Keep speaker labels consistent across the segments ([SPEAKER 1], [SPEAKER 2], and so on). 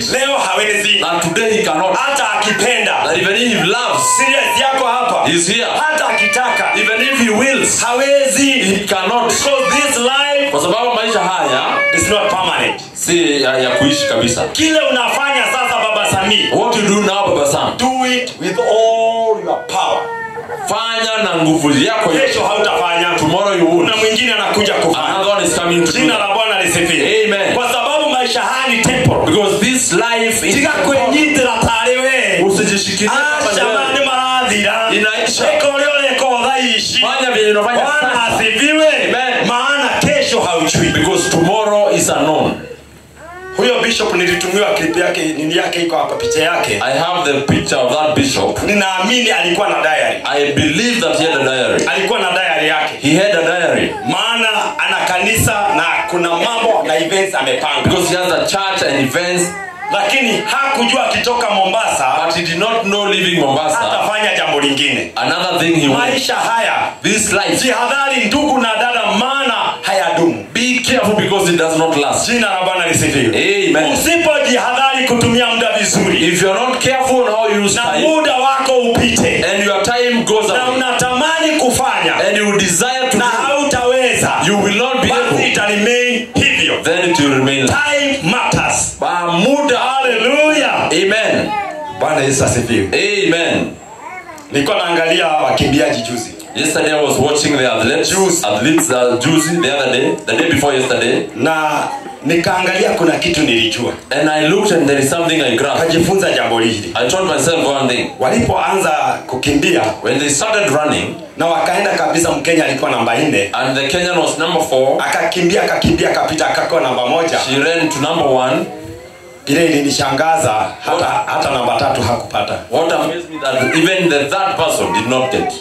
[SPEAKER 1] it
[SPEAKER 2] leo hawezi
[SPEAKER 1] that today he cannot.
[SPEAKER 2] hata akipenda
[SPEAKER 1] That even if he loves,
[SPEAKER 2] serious yako hapa
[SPEAKER 1] he's here.
[SPEAKER 2] hata akitaka
[SPEAKER 1] Even if he wills,
[SPEAKER 2] hawezi
[SPEAKER 1] he cannot.
[SPEAKER 2] because this life
[SPEAKER 1] Kwa sababu maisha haya
[SPEAKER 2] is not permanent
[SPEAKER 1] si ya, ya kuishi kabisa.
[SPEAKER 2] kile unafanya sasa baba samii
[SPEAKER 1] What you do now, Baba Sam,
[SPEAKER 2] do it with all your power
[SPEAKER 1] fanya na nguvu yako yote.
[SPEAKER 2] kesho hautafanya
[SPEAKER 1] Tomorrow you won't.
[SPEAKER 2] kuna mwingine anakuja kufanya
[SPEAKER 1] Another one is coming to
[SPEAKER 2] jina
[SPEAKER 1] do.
[SPEAKER 2] la bwana lisifiwe
[SPEAKER 1] Amen.
[SPEAKER 2] kwa sababu maisha haya ni temporal
[SPEAKER 1] Because this life is
[SPEAKER 2] tiga kwenyitira tarĩ we
[SPEAKER 1] usijishikilie kama
[SPEAKER 2] acama
[SPEAKER 1] wewe.
[SPEAKER 2] nĩ marathira
[SPEAKER 1] Inaisha.
[SPEAKER 2] ĩka ũrĩa ũreka thaa ici
[SPEAKER 1] Fanya vile unafanya
[SPEAKER 2] bwana
[SPEAKER 1] sasa.
[SPEAKER 2] asifiwe
[SPEAKER 1] Amen.
[SPEAKER 2] maana kesho haujui
[SPEAKER 1] Because tomorrow is unknown.
[SPEAKER 2] huyo bishop nilitumiwa clip yake nini yake iko hapa picha yake
[SPEAKER 1] I have the picture of that bishop.
[SPEAKER 2] ninaamini alikuwa na diary
[SPEAKER 1] I believe that he had a diary.
[SPEAKER 2] alikuwa na diary yake
[SPEAKER 1] He had a diary
[SPEAKER 2] maana ana kanisa na kuna mambo na events amepanga
[SPEAKER 1] because he has a church and events,
[SPEAKER 2] lakini hakujua akitoka mombasa
[SPEAKER 1] but he did not know leaving Mombasa.
[SPEAKER 2] atafanya jambo lingine
[SPEAKER 1] Another thing he wanted.
[SPEAKER 2] maisha haya
[SPEAKER 1] This life,
[SPEAKER 2] jihadhari ndugu na dada maana hayadumu
[SPEAKER 1] be careful because it does not last.
[SPEAKER 2] jina la bwana lisifiwe
[SPEAKER 1] Amen.
[SPEAKER 2] usipojihadhari kutumia muda vizuri
[SPEAKER 1] If you're not careful on how you use
[SPEAKER 2] na
[SPEAKER 1] time,
[SPEAKER 2] muda wako upite
[SPEAKER 1] and your time goes
[SPEAKER 2] na
[SPEAKER 1] away,
[SPEAKER 2] unatamani kufanya
[SPEAKER 1] and you desire to
[SPEAKER 2] na
[SPEAKER 1] do,
[SPEAKER 2] hautaweza
[SPEAKER 1] you will not be
[SPEAKER 2] basi
[SPEAKER 1] able.
[SPEAKER 2] ita remain hivyo
[SPEAKER 1] Then it will remain.
[SPEAKER 2] time matters
[SPEAKER 1] Ba- Muda.
[SPEAKER 2] haleluya
[SPEAKER 1] Amen.
[SPEAKER 2] bwana yesu asifiwe
[SPEAKER 1] Amen.
[SPEAKER 2] nilikuwa naangalia wakimbiaji juzi
[SPEAKER 1] Yesterday I was watching the athletes,
[SPEAKER 2] Juice.
[SPEAKER 1] athletes uh, Juicy the other day, the day before yesterday,
[SPEAKER 2] na nikaangalia kuna kitu nilijua
[SPEAKER 1] and I looked and there is something I grasped.
[SPEAKER 2] kajifunza jambo hili
[SPEAKER 1] I told myself one thing.
[SPEAKER 2] walipoanza kukimbia
[SPEAKER 1] When they started running,
[SPEAKER 2] na wakaenda kabisa mkenya alikuwa namba nne
[SPEAKER 1] and the Kenyan was number four,
[SPEAKER 2] akakimbia akakimbia akapita akakuwa namba moja
[SPEAKER 1] she ran to number one.
[SPEAKER 2] ile ilinishangaza hata, hata namba tatu hakupata
[SPEAKER 1] What amazed me that even the third person did not get.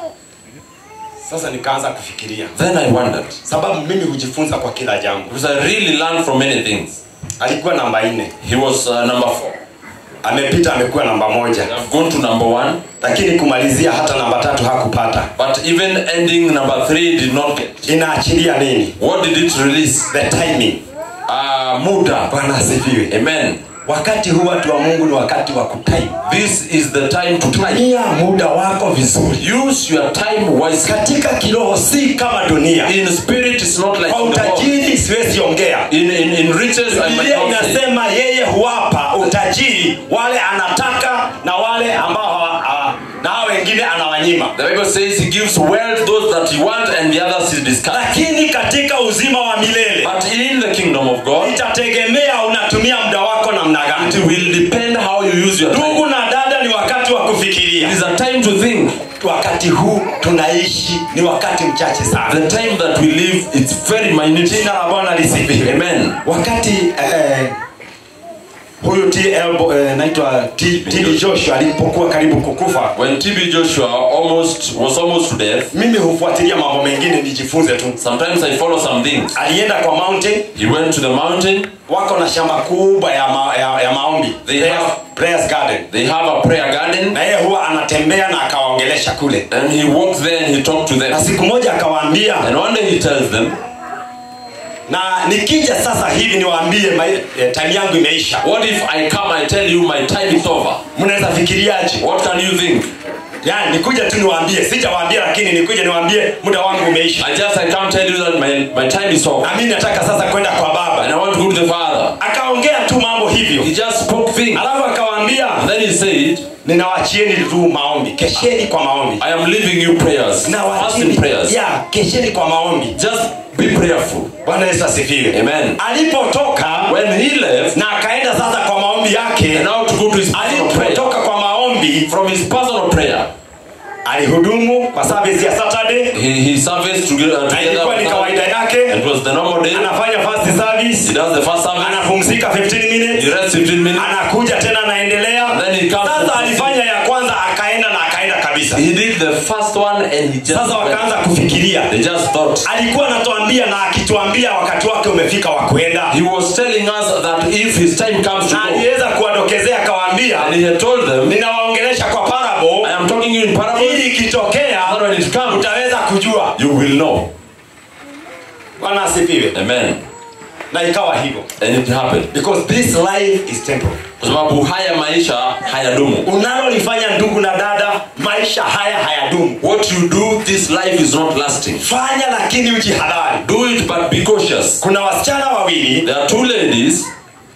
[SPEAKER 2] sasa nikaanza kufikiria
[SPEAKER 1] Then I wondered,
[SPEAKER 2] sababu mimi hujifunza kwa kila jambo
[SPEAKER 1] because I really learned from many things.
[SPEAKER 2] alikuwa namba nne
[SPEAKER 1] He was uh, number four.
[SPEAKER 2] amepita amekuwa namba moja
[SPEAKER 1] I've gone to number one,
[SPEAKER 2] lakini kumalizia hata namba tatu hakupata
[SPEAKER 1] but even ending number three did not get.
[SPEAKER 2] inaachilia nini
[SPEAKER 1] What did it release?
[SPEAKER 2] the timing
[SPEAKER 1] Uh, muda.
[SPEAKER 2] bwana asifiwe
[SPEAKER 1] Amen.
[SPEAKER 2] wakati huu watu wa mungu ni wakati wa kutime
[SPEAKER 1] This is the time to time.
[SPEAKER 2] tumia muda wako vizuri
[SPEAKER 1] Use your time wisely.
[SPEAKER 2] katika kiroho si kama dunia
[SPEAKER 1] In spirit, it's not like
[SPEAKER 2] kwa
[SPEAKER 1] in the world.
[SPEAKER 2] utajiri siwezi ongea
[SPEAKER 1] In, in, in riches, I might
[SPEAKER 2] biblia
[SPEAKER 1] not say.
[SPEAKER 2] inasema yeye huwapa utajiri wale anataka na wale ambao hawa- hawa- na hao wengine anawanyima
[SPEAKER 1] The Bible says he gives wealth those that he wants and the others he discards.
[SPEAKER 2] lakini katika uzima wa milele
[SPEAKER 1] But in the kingdom of God,
[SPEAKER 2] itategemea unatumia muda wako namna
[SPEAKER 1] it
[SPEAKER 2] gani
[SPEAKER 1] will depend how you use your
[SPEAKER 2] ndugu
[SPEAKER 1] time.
[SPEAKER 2] na dada ni wakati wa
[SPEAKER 1] It
[SPEAKER 2] kufikiria
[SPEAKER 1] is a time to think.
[SPEAKER 2] wakati huu tunaishi ni wakati mchache sana
[SPEAKER 1] The time that we live, it's very minute.
[SPEAKER 2] jina la bwana lisifiwe
[SPEAKER 1] Amen.
[SPEAKER 2] wakati eh, huyu TL, eh, naitwa T- TB joshua alipokuwa karibu kukufa
[SPEAKER 1] When TB Joshua almost was almost to death,
[SPEAKER 2] mimi hufuatilia mambo mengine nijifunze tu
[SPEAKER 1] sometimes I follow some things.
[SPEAKER 2] alienda kwa mountain
[SPEAKER 1] He went to the mountain.
[SPEAKER 2] wako na shamba kubwa ya, ma, ya, ya maombi
[SPEAKER 1] They
[SPEAKER 2] Prayers-
[SPEAKER 1] have-
[SPEAKER 2] prayers garden
[SPEAKER 1] They have a prayer garden,
[SPEAKER 2] na yeye huwa anatembea na akawaongelesha kule
[SPEAKER 1] and he walks there and he talked to
[SPEAKER 2] na
[SPEAKER 1] them.
[SPEAKER 2] siku moja akawaambia
[SPEAKER 1] And one day he tells them,
[SPEAKER 2] na nikija sasa hivi niwaambie mai- eh, time yangu imeisha
[SPEAKER 1] "What if I come and tell you my time is over?
[SPEAKER 2] mnaweza fikiriaje
[SPEAKER 1] What can you think?
[SPEAKER 2] yani nikuja tu niwaambie sijawaambia lakini nikuja niwaambie muda wangu umeisha
[SPEAKER 1] I just I can't tell you that my, my time is over,
[SPEAKER 2] na mimi nataka sasa kwenda kwa baba
[SPEAKER 1] and I want to go to the Father."
[SPEAKER 2] akaongea tu mambo hivyo
[SPEAKER 1] He just spoke things.
[SPEAKER 2] alafu akawaambia
[SPEAKER 1] And then he said,
[SPEAKER 2] ninawachieni tu maombi kesheni kwa maombi
[SPEAKER 1] I am leaving you prayers, fasting prayers.
[SPEAKER 2] ya kesheni kwa maombi
[SPEAKER 1] Just be prayerful.
[SPEAKER 2] bwana yesu asifiwe
[SPEAKER 1] Amen.
[SPEAKER 2] alipotoka
[SPEAKER 1] When he left,
[SPEAKER 2] na akaenda sasa kwa maombi yake
[SPEAKER 1] and now to go to his personal prayer,
[SPEAKER 2] alipotoka kwa maombi
[SPEAKER 1] from his personal prayer,
[SPEAKER 2] alihudumu kwa service ya saturday
[SPEAKER 1] he, he serviced together,
[SPEAKER 2] na
[SPEAKER 1] together
[SPEAKER 2] ilikuwa ni
[SPEAKER 1] with
[SPEAKER 2] kawaida
[SPEAKER 1] us.
[SPEAKER 2] yake
[SPEAKER 1] It was the normal day.
[SPEAKER 2] anafanya first
[SPEAKER 1] He
[SPEAKER 2] service
[SPEAKER 1] does the first service,
[SPEAKER 2] anapumzika 15 minutes
[SPEAKER 1] he rests 15 minutes,
[SPEAKER 2] anakuja tena anaendelea
[SPEAKER 1] And then he comes
[SPEAKER 2] sasa
[SPEAKER 1] to-
[SPEAKER 2] alifanya ya kwanza akaenda na akaenda kabisa
[SPEAKER 1] he did the first one, and he just
[SPEAKER 2] sasa
[SPEAKER 1] went.
[SPEAKER 2] wakaanza kufikiria
[SPEAKER 1] They just thought.
[SPEAKER 2] alikuwa anatuambia na akituambia wakati wake umefika wa kuenda
[SPEAKER 1] He was telling us that if his time comes to
[SPEAKER 2] na
[SPEAKER 1] go,
[SPEAKER 2] aliweza kuwadokezea akawaambia
[SPEAKER 1] and he had told them,
[SPEAKER 2] ninawaongelesha kwa
[SPEAKER 1] I
[SPEAKER 2] parable
[SPEAKER 1] am talking you in parables,
[SPEAKER 2] ili ikitokea
[SPEAKER 1] and when it comes,
[SPEAKER 2] utaweza kujua
[SPEAKER 1] you will know.
[SPEAKER 2] bwana asifiwe
[SPEAKER 1] Amen.
[SPEAKER 2] na ikawa hivyo
[SPEAKER 1] And it happened.
[SPEAKER 2] because this life is temporal
[SPEAKER 1] Kwa sababu haya maisha hayadumu.
[SPEAKER 2] unalolifanya ndugu na dada maisha haya hayadumu
[SPEAKER 1] What you do, this life is not lasting.
[SPEAKER 2] fanya lakini ujihadhari
[SPEAKER 1] Do it, but be cautious.
[SPEAKER 2] kuna wasichana wawili
[SPEAKER 1] There are two ladies.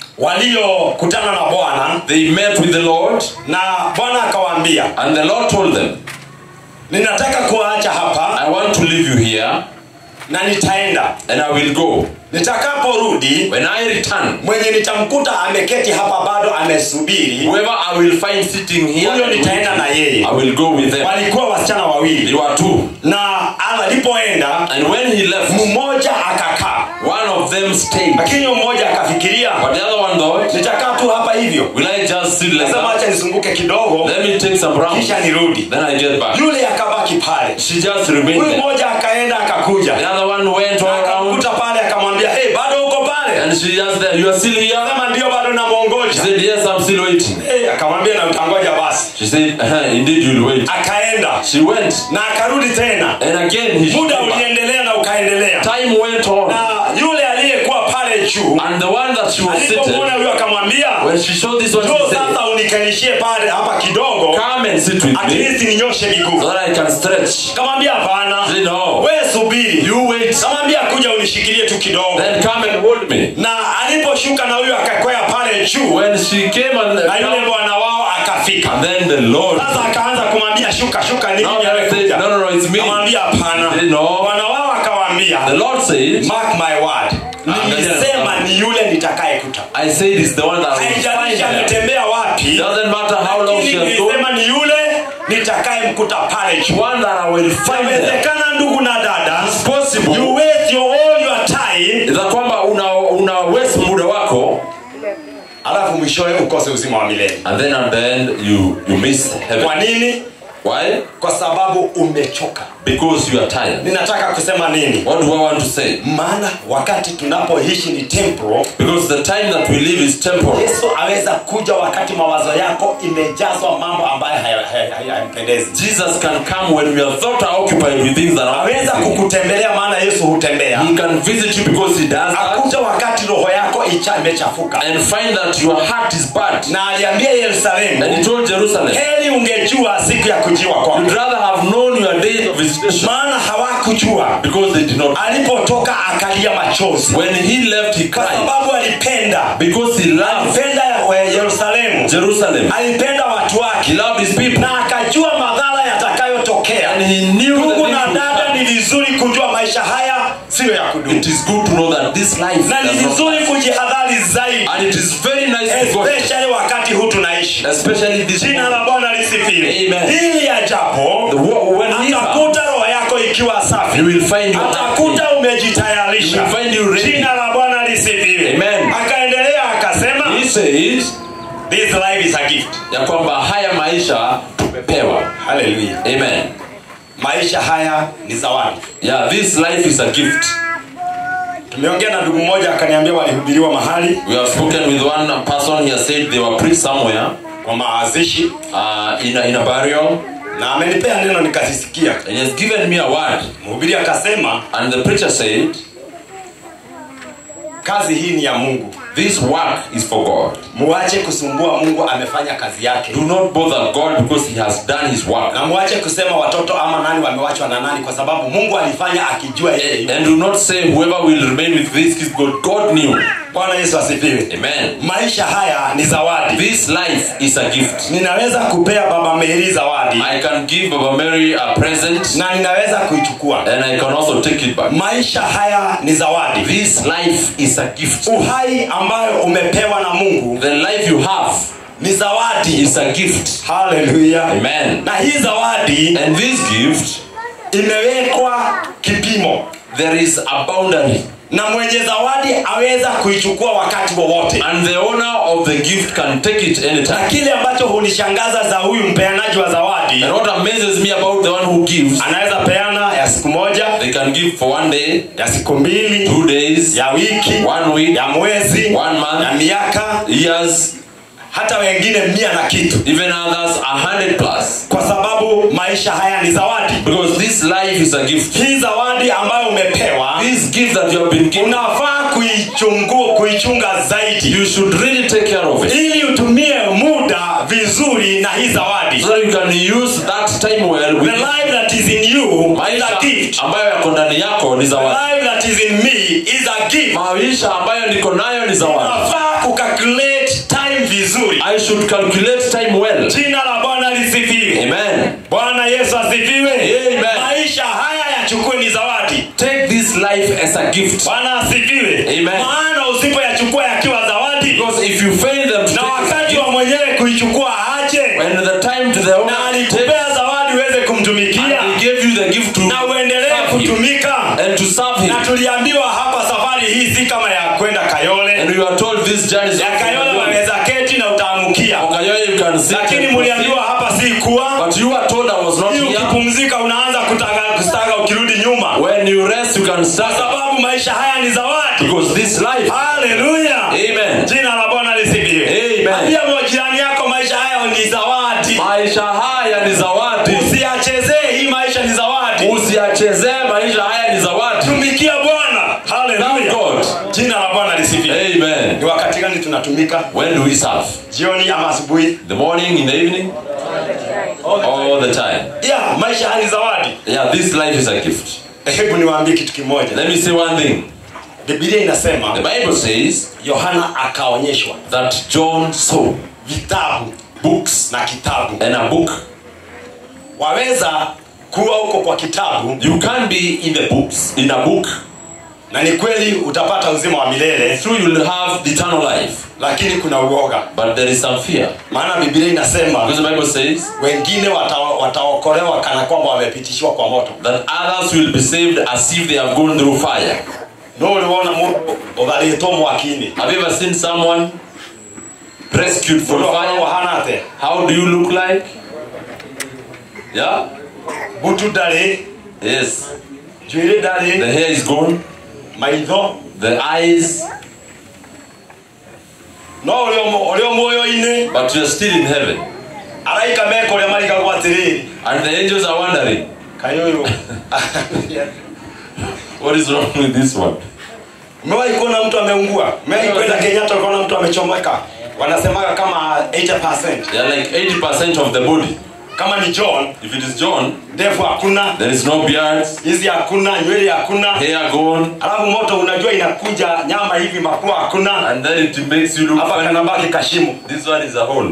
[SPEAKER 2] waliokutana na bwana
[SPEAKER 1] They met with the Lord,
[SPEAKER 2] na bwana akawaambia
[SPEAKER 1] and the Lord told them,
[SPEAKER 2] ninataka kuwaacha hapa
[SPEAKER 1] I want to leave you here,
[SPEAKER 2] na nitaenda
[SPEAKER 1] and I will go.
[SPEAKER 2] nitakaporudi
[SPEAKER 1] When I return,
[SPEAKER 2] mwenye nitamkuta ameketi hapa bado amesubiri
[SPEAKER 1] whoever I will find sitting here,
[SPEAKER 2] huyo nitaenda na yeye
[SPEAKER 1] I will go with them.
[SPEAKER 2] walikuwa wasichana wawili
[SPEAKER 1] They were two.
[SPEAKER 2] na alipoenda
[SPEAKER 1] And when he left,
[SPEAKER 2] mmoja akakaa
[SPEAKER 1] one of them stayed.
[SPEAKER 2] lakini huyo mmoja akafikiria
[SPEAKER 1] But the other one thought,
[SPEAKER 2] nitakaa tu hapa hivyo
[SPEAKER 1] will I just sit like
[SPEAKER 2] nasema
[SPEAKER 1] that?
[SPEAKER 2] acha nisunguke kidogo
[SPEAKER 1] Let me take some rounds.
[SPEAKER 2] kisha nirudi
[SPEAKER 1] Then I get back.
[SPEAKER 2] yule akabaki pale
[SPEAKER 1] She just remained
[SPEAKER 2] huyu
[SPEAKER 1] there.
[SPEAKER 2] mmoja akaenda akakuja
[SPEAKER 1] The other one went all around
[SPEAKER 2] akamkuta pale akamwambia hey, bado uko pale
[SPEAKER 1] and she just there. You are still here?
[SPEAKER 2] kama ndio bado
[SPEAKER 1] She
[SPEAKER 2] namwongoja
[SPEAKER 1] said, Yes, I'm still waiting.
[SPEAKER 2] hey, akamwambia na utangoja basi
[SPEAKER 1] She said, uh Indeed, you'll wait.
[SPEAKER 2] akaenda
[SPEAKER 1] She went.
[SPEAKER 2] na akarudi tena
[SPEAKER 1] And again, he
[SPEAKER 2] muda
[SPEAKER 1] came back.
[SPEAKER 2] uliendelea na ukaendelea
[SPEAKER 1] Time went on.
[SPEAKER 2] na yule aliyekuwa pale juu
[SPEAKER 1] And the one that she was
[SPEAKER 2] alipomwona
[SPEAKER 1] seated,
[SPEAKER 2] huyo akamwambia
[SPEAKER 1] when she showed this one,
[SPEAKER 2] njoo
[SPEAKER 1] she said,
[SPEAKER 2] sasa unikalishie pale hapa kidogo
[SPEAKER 1] Come and sit with
[SPEAKER 2] at
[SPEAKER 1] me
[SPEAKER 2] least ninyoshe
[SPEAKER 1] so
[SPEAKER 2] miguu
[SPEAKER 1] that I can stretch.
[SPEAKER 2] kamwambia hapana
[SPEAKER 1] She said, No.
[SPEAKER 2] we subiri
[SPEAKER 1] You wait.
[SPEAKER 2] kamwambia kuja unishikilie tu kidogo
[SPEAKER 1] Then come and hold me.
[SPEAKER 2] na aliposhuka na huyo akakwea pale juu
[SPEAKER 1] When she came and,
[SPEAKER 2] na yule bwana wao akafika
[SPEAKER 1] and then the Lord,
[SPEAKER 2] sasa akaanza kumwambia shuka shuka nini
[SPEAKER 1] now they said,
[SPEAKER 2] amekuja
[SPEAKER 1] No, no, no, it's me.
[SPEAKER 2] kamwambia hapana
[SPEAKER 1] They know.
[SPEAKER 2] bwana wao akawaambia
[SPEAKER 1] The Lord said,
[SPEAKER 2] mark my word
[SPEAKER 1] Amen.
[SPEAKER 2] nilisema ni yule nitakayekuta
[SPEAKER 1] I said it's the one that will
[SPEAKER 2] haijalishi
[SPEAKER 1] find her.
[SPEAKER 2] ametembea wapi
[SPEAKER 1] Doesn't matter how long she
[SPEAKER 2] lakini
[SPEAKER 1] has gone.
[SPEAKER 2] nilisema ni yule nitakayemkuta pale juu
[SPEAKER 1] One that I will find there.
[SPEAKER 2] inawezekana ndugu na dada
[SPEAKER 1] It's possible.
[SPEAKER 2] you waste your all your time
[SPEAKER 1] Za kwamba una, una waste muda wako
[SPEAKER 2] alafu mwishowe ukose uzima wa milele
[SPEAKER 1] and then at the end you, you miss heaven.
[SPEAKER 2] kwa nini
[SPEAKER 1] Why?
[SPEAKER 2] kwa sababu umechoka
[SPEAKER 1] Because you are tired.
[SPEAKER 2] ninataka kusema nini
[SPEAKER 1] What do I want to say?
[SPEAKER 2] maana wakati tunapoishi ni temporal
[SPEAKER 1] Because the time that we live is temporal.
[SPEAKER 2] yesu aweza kuja wakati mawazo yako imejazwa mambo ambayo haya- haya- haya- hayampendezi
[SPEAKER 1] Jesus can come when we are thought are occupied with things that are
[SPEAKER 2] aweza
[SPEAKER 1] pleasing.
[SPEAKER 2] kukutembelea maana yesu hutembea
[SPEAKER 1] He can visit you because he does that
[SPEAKER 2] akuja wakati roho yako icha imechafuka
[SPEAKER 1] and find that your heart is bad.
[SPEAKER 2] na aliambia
[SPEAKER 1] And he
[SPEAKER 2] yerusalemu
[SPEAKER 1] told Jerusalem,
[SPEAKER 2] heri ungejua siku ya kujiwa kwako
[SPEAKER 1] You'd rather have known your days of visitation
[SPEAKER 2] maana hawakujua
[SPEAKER 1] because they did not.
[SPEAKER 2] alipotoka akalia machozi
[SPEAKER 1] When he left, he
[SPEAKER 2] kwa
[SPEAKER 1] cried
[SPEAKER 2] sababu alipenda
[SPEAKER 1] because he loved
[SPEAKER 2] alipenda we- yerusalemu
[SPEAKER 1] Jerusalem.
[SPEAKER 2] alipenda watu
[SPEAKER 1] He
[SPEAKER 2] wake
[SPEAKER 1] loved his people.
[SPEAKER 2] na akajua madhara yatakayotokea
[SPEAKER 1] And he knew the
[SPEAKER 2] ndugu
[SPEAKER 1] things
[SPEAKER 2] na
[SPEAKER 1] would
[SPEAKER 2] dada
[SPEAKER 1] come.
[SPEAKER 2] ni vizuri kujua maisha haya siyo ya kudumu
[SPEAKER 1] It is good to know that this life
[SPEAKER 2] na ni
[SPEAKER 1] does not
[SPEAKER 2] vizuri kujihadhari zaidi
[SPEAKER 1] And it is very nice to go,
[SPEAKER 2] especially wakati huu tunaishi
[SPEAKER 1] especially this
[SPEAKER 2] jina
[SPEAKER 1] moment.
[SPEAKER 2] la bwana lisifiwe
[SPEAKER 1] Amen.
[SPEAKER 2] hili ajapo
[SPEAKER 1] The wo- when he comes,
[SPEAKER 2] atakuta roho yako ikiwa safi
[SPEAKER 1] he will find you happy.
[SPEAKER 2] atakuta umejitayarisha
[SPEAKER 1] He will find you ready.
[SPEAKER 2] jina la bwana lisifiwe
[SPEAKER 1] Amen.
[SPEAKER 2] akaendelea akasema
[SPEAKER 1] He says
[SPEAKER 2] this life is a gift
[SPEAKER 1] ya kwamba haya maisha tumepewa.
[SPEAKER 2] haleluya
[SPEAKER 1] Amen.
[SPEAKER 2] maisha haya ni zawadi
[SPEAKER 1] Yeah, this life is a gift.
[SPEAKER 2] tumeongea na ndugu mmoja akaniambia walihubiriwa mahali
[SPEAKER 1] We have spoken with one person. He has said they were preached somewhere
[SPEAKER 2] kwa maazishi
[SPEAKER 1] uh, in, a, in a burial,
[SPEAKER 2] na amenipea neno nikazisikia
[SPEAKER 1] and he has given me a word.
[SPEAKER 2] mhubiri akasema
[SPEAKER 1] And the preacher said,
[SPEAKER 2] kazi hii ni ya mungu
[SPEAKER 1] This work is for God.
[SPEAKER 2] muache kusumbua mungu amefanya kazi yake
[SPEAKER 1] Do not bother God because He has done His work.
[SPEAKER 2] na muache kusema watoto ama nani wamewachwa na nani kwa sababu mungu alifanya akijua yeye yuko.
[SPEAKER 1] And do not say whoever will remain with this kids God. God knew.
[SPEAKER 2] bwana yesu asifiwe
[SPEAKER 1] Amen.
[SPEAKER 2] maisha haya ni zawadi
[SPEAKER 1] This life is a gift.
[SPEAKER 2] ninaweza kupea baba meri zawadi
[SPEAKER 1] I can give Baba Mary a present
[SPEAKER 2] na ninaweza kuichukua
[SPEAKER 1] and I can also take it back.
[SPEAKER 2] maisha haya ni zawadi
[SPEAKER 1] This life is a gift.
[SPEAKER 2] uhai ambayo umepewa na mungu
[SPEAKER 1] The life you have
[SPEAKER 2] ni zawadi
[SPEAKER 1] is a gift.
[SPEAKER 2] haleluya
[SPEAKER 1] Amen.
[SPEAKER 2] na hii zawadi
[SPEAKER 1] And this gift,
[SPEAKER 2] imewekwa kipimo
[SPEAKER 1] there is a boundary.
[SPEAKER 2] na mwenye zawadi aweza kuichukua wakati wowote
[SPEAKER 1] And the owner of the gift can take it
[SPEAKER 2] na
[SPEAKER 1] anytime.
[SPEAKER 2] kile ambacho hunishangaza za huyu mpeanaji wa zawadi
[SPEAKER 1] And what amazes me about the one who gives,
[SPEAKER 2] anaweza peana ya siku moja
[SPEAKER 1] they can give for one day,
[SPEAKER 2] ya siku mbili
[SPEAKER 1] two days,
[SPEAKER 2] ya wiki
[SPEAKER 1] one week,
[SPEAKER 2] ya mwezi
[SPEAKER 1] one month,
[SPEAKER 2] ya miaka
[SPEAKER 1] years,
[SPEAKER 2] hata wengine mia na kitu
[SPEAKER 1] even others a hundred plus.
[SPEAKER 2] kwa sababu maisha haya ni zawadi
[SPEAKER 1] Because this life is a gift.
[SPEAKER 2] hii zawadi ambayo umepewa
[SPEAKER 1] This gift that you have been given,
[SPEAKER 2] unafaa kuichungu kuichunga zaidi
[SPEAKER 1] you should really take care of it.
[SPEAKER 2] ili utumie muda vizuri na hii zawadi
[SPEAKER 1] So that you can use that time well
[SPEAKER 2] the
[SPEAKER 1] with
[SPEAKER 2] life that is in you is
[SPEAKER 1] maisha
[SPEAKER 2] a gift
[SPEAKER 1] ambayo yako ndani yako ni
[SPEAKER 2] the
[SPEAKER 1] zawadi.
[SPEAKER 2] life that is in me is a gift
[SPEAKER 1] Maisha ambayo niko nayo ni zawadi.
[SPEAKER 2] unafaa kucalculate time vizuri
[SPEAKER 1] I should calculate time well.
[SPEAKER 2] jina la bwana lisifiwe
[SPEAKER 1] Amen.
[SPEAKER 2] bwana yesu asifiwe
[SPEAKER 1] Amen.
[SPEAKER 2] maisha haya yachukue ni zawadi
[SPEAKER 1] Take this life as a gift.
[SPEAKER 2] bwana asifiwe
[SPEAKER 1] Amen.
[SPEAKER 2] maana usipoyachukua yakiwa zawadi
[SPEAKER 1] Because if you fail them to
[SPEAKER 2] na
[SPEAKER 1] take as a
[SPEAKER 2] wakati
[SPEAKER 1] gift,
[SPEAKER 2] wa mwenyewe kuichukua aje
[SPEAKER 1] when the time to the owner
[SPEAKER 2] na
[SPEAKER 1] takes,
[SPEAKER 2] alikupea zawadi uweze
[SPEAKER 1] and
[SPEAKER 2] kumtumikia
[SPEAKER 1] he gave you the gift to
[SPEAKER 2] na uendelee
[SPEAKER 1] serve him
[SPEAKER 2] kutumika
[SPEAKER 1] and to serve him.
[SPEAKER 2] na tuliambiwa hapa safari hii si kama ya kwenda kayole
[SPEAKER 1] And you are told this journey is
[SPEAKER 2] ya
[SPEAKER 1] not
[SPEAKER 2] kayole
[SPEAKER 1] for you.
[SPEAKER 2] waweza keti na utaamukia
[SPEAKER 1] Okayoye, you can sit
[SPEAKER 2] lakini
[SPEAKER 1] and
[SPEAKER 2] muliambiwa
[SPEAKER 1] proceed.
[SPEAKER 2] hapa si kuwa
[SPEAKER 1] But you are told I was not
[SPEAKER 2] hii
[SPEAKER 1] here.
[SPEAKER 2] ukipumzika unaanza kutaga kustaga ukirudi nyuma
[SPEAKER 1] When you rest, you can
[SPEAKER 2] kwa
[SPEAKER 1] start.
[SPEAKER 2] sababu maisha haya ni zawadi
[SPEAKER 1] Because this life.
[SPEAKER 2] haleluya
[SPEAKER 1] Amen.
[SPEAKER 2] jina la bwana lisifiwe
[SPEAKER 1] Amen.
[SPEAKER 2] ambia jirani yako maisha haya ni zawadi
[SPEAKER 1] Maisha haya ni zawadi.
[SPEAKER 2] usiyachezee hii maisha ni zawadi
[SPEAKER 1] Usiyachezee maisha haya ni zawadi.
[SPEAKER 2] tumikia bwana
[SPEAKER 1] Thank
[SPEAKER 2] haleluya
[SPEAKER 1] God.
[SPEAKER 2] jina la bwana lisifiwe
[SPEAKER 1] Amen.
[SPEAKER 2] ni wakati gani tunatumika
[SPEAKER 1] When do we serve?
[SPEAKER 2] jioni ama asubuhi
[SPEAKER 1] The morning, in the evening, all the time.
[SPEAKER 2] yeah, maisha haya ni zawadi
[SPEAKER 1] Yeah, this life is a gift.
[SPEAKER 2] hebu niwaambie kitu kimoja
[SPEAKER 1] Let me say one thing.
[SPEAKER 2] bibilia
[SPEAKER 1] The
[SPEAKER 2] inasema
[SPEAKER 1] Bible says
[SPEAKER 2] yohana akaonyeshwa
[SPEAKER 1] that John saw
[SPEAKER 2] vitabu
[SPEAKER 1] books
[SPEAKER 2] na kitabu
[SPEAKER 1] and a book.
[SPEAKER 2] waweza kuwa huko kwa kitabu
[SPEAKER 1] You can be in the books, in a book,
[SPEAKER 2] na ni kweli utapata uzima wa milele
[SPEAKER 1] through you'll have the eternal life.
[SPEAKER 2] lakini kuna uoga
[SPEAKER 1] But there is some fear.
[SPEAKER 2] maana bibilia inasema
[SPEAKER 1] Because the Bible says
[SPEAKER 2] wengine wata- wataokolewa kana kwamba wamepitishiwa kwa moto
[SPEAKER 1] that others will be saved as if they have gone through fire.
[SPEAKER 2] no uliona mundu utharitwo mwaki-inĩ
[SPEAKER 1] Have you ever seen someone rescued from
[SPEAKER 2] mundu akoragwo
[SPEAKER 1] fire?
[SPEAKER 2] hana atĩa
[SPEAKER 1] How do you look like? Yeah?
[SPEAKER 2] mbutu ndarĩ
[SPEAKER 1] Yes.
[SPEAKER 2] njuĩrĩ
[SPEAKER 1] The
[SPEAKER 2] ndarĩ
[SPEAKER 1] hair is gone,
[SPEAKER 2] maitho
[SPEAKER 1] the eyes,
[SPEAKER 2] no ũrĩ o mu- ũrĩ o muoyo-inĩ
[SPEAKER 1] but you're still in heaven.
[SPEAKER 2] araika meka ũrĩa marigagwo atĩrĩrĩ
[SPEAKER 1] And the angels are wondering,
[SPEAKER 2] kayũyũ
[SPEAKER 1] what is wrong with this one?
[SPEAKER 2] umewahi kuona mtu ameungua umewahi kwenda kenyatta ukaona mtu amechomeka wanasemaga kama 80
[SPEAKER 1] They are like 80% of the body.
[SPEAKER 2] kama ni john
[SPEAKER 1] If it is John,
[SPEAKER 2] ndevu hakuna
[SPEAKER 1] there is no beards,
[SPEAKER 2] hizi hakuna nywele hakuna
[SPEAKER 1] hair gone,
[SPEAKER 2] alafu moto unajua inakuja nyama hivi mapua hakuna
[SPEAKER 1] and then it makes you look
[SPEAKER 2] hapa
[SPEAKER 1] funny.
[SPEAKER 2] kanabaki kashimu
[SPEAKER 1] This one is a hole.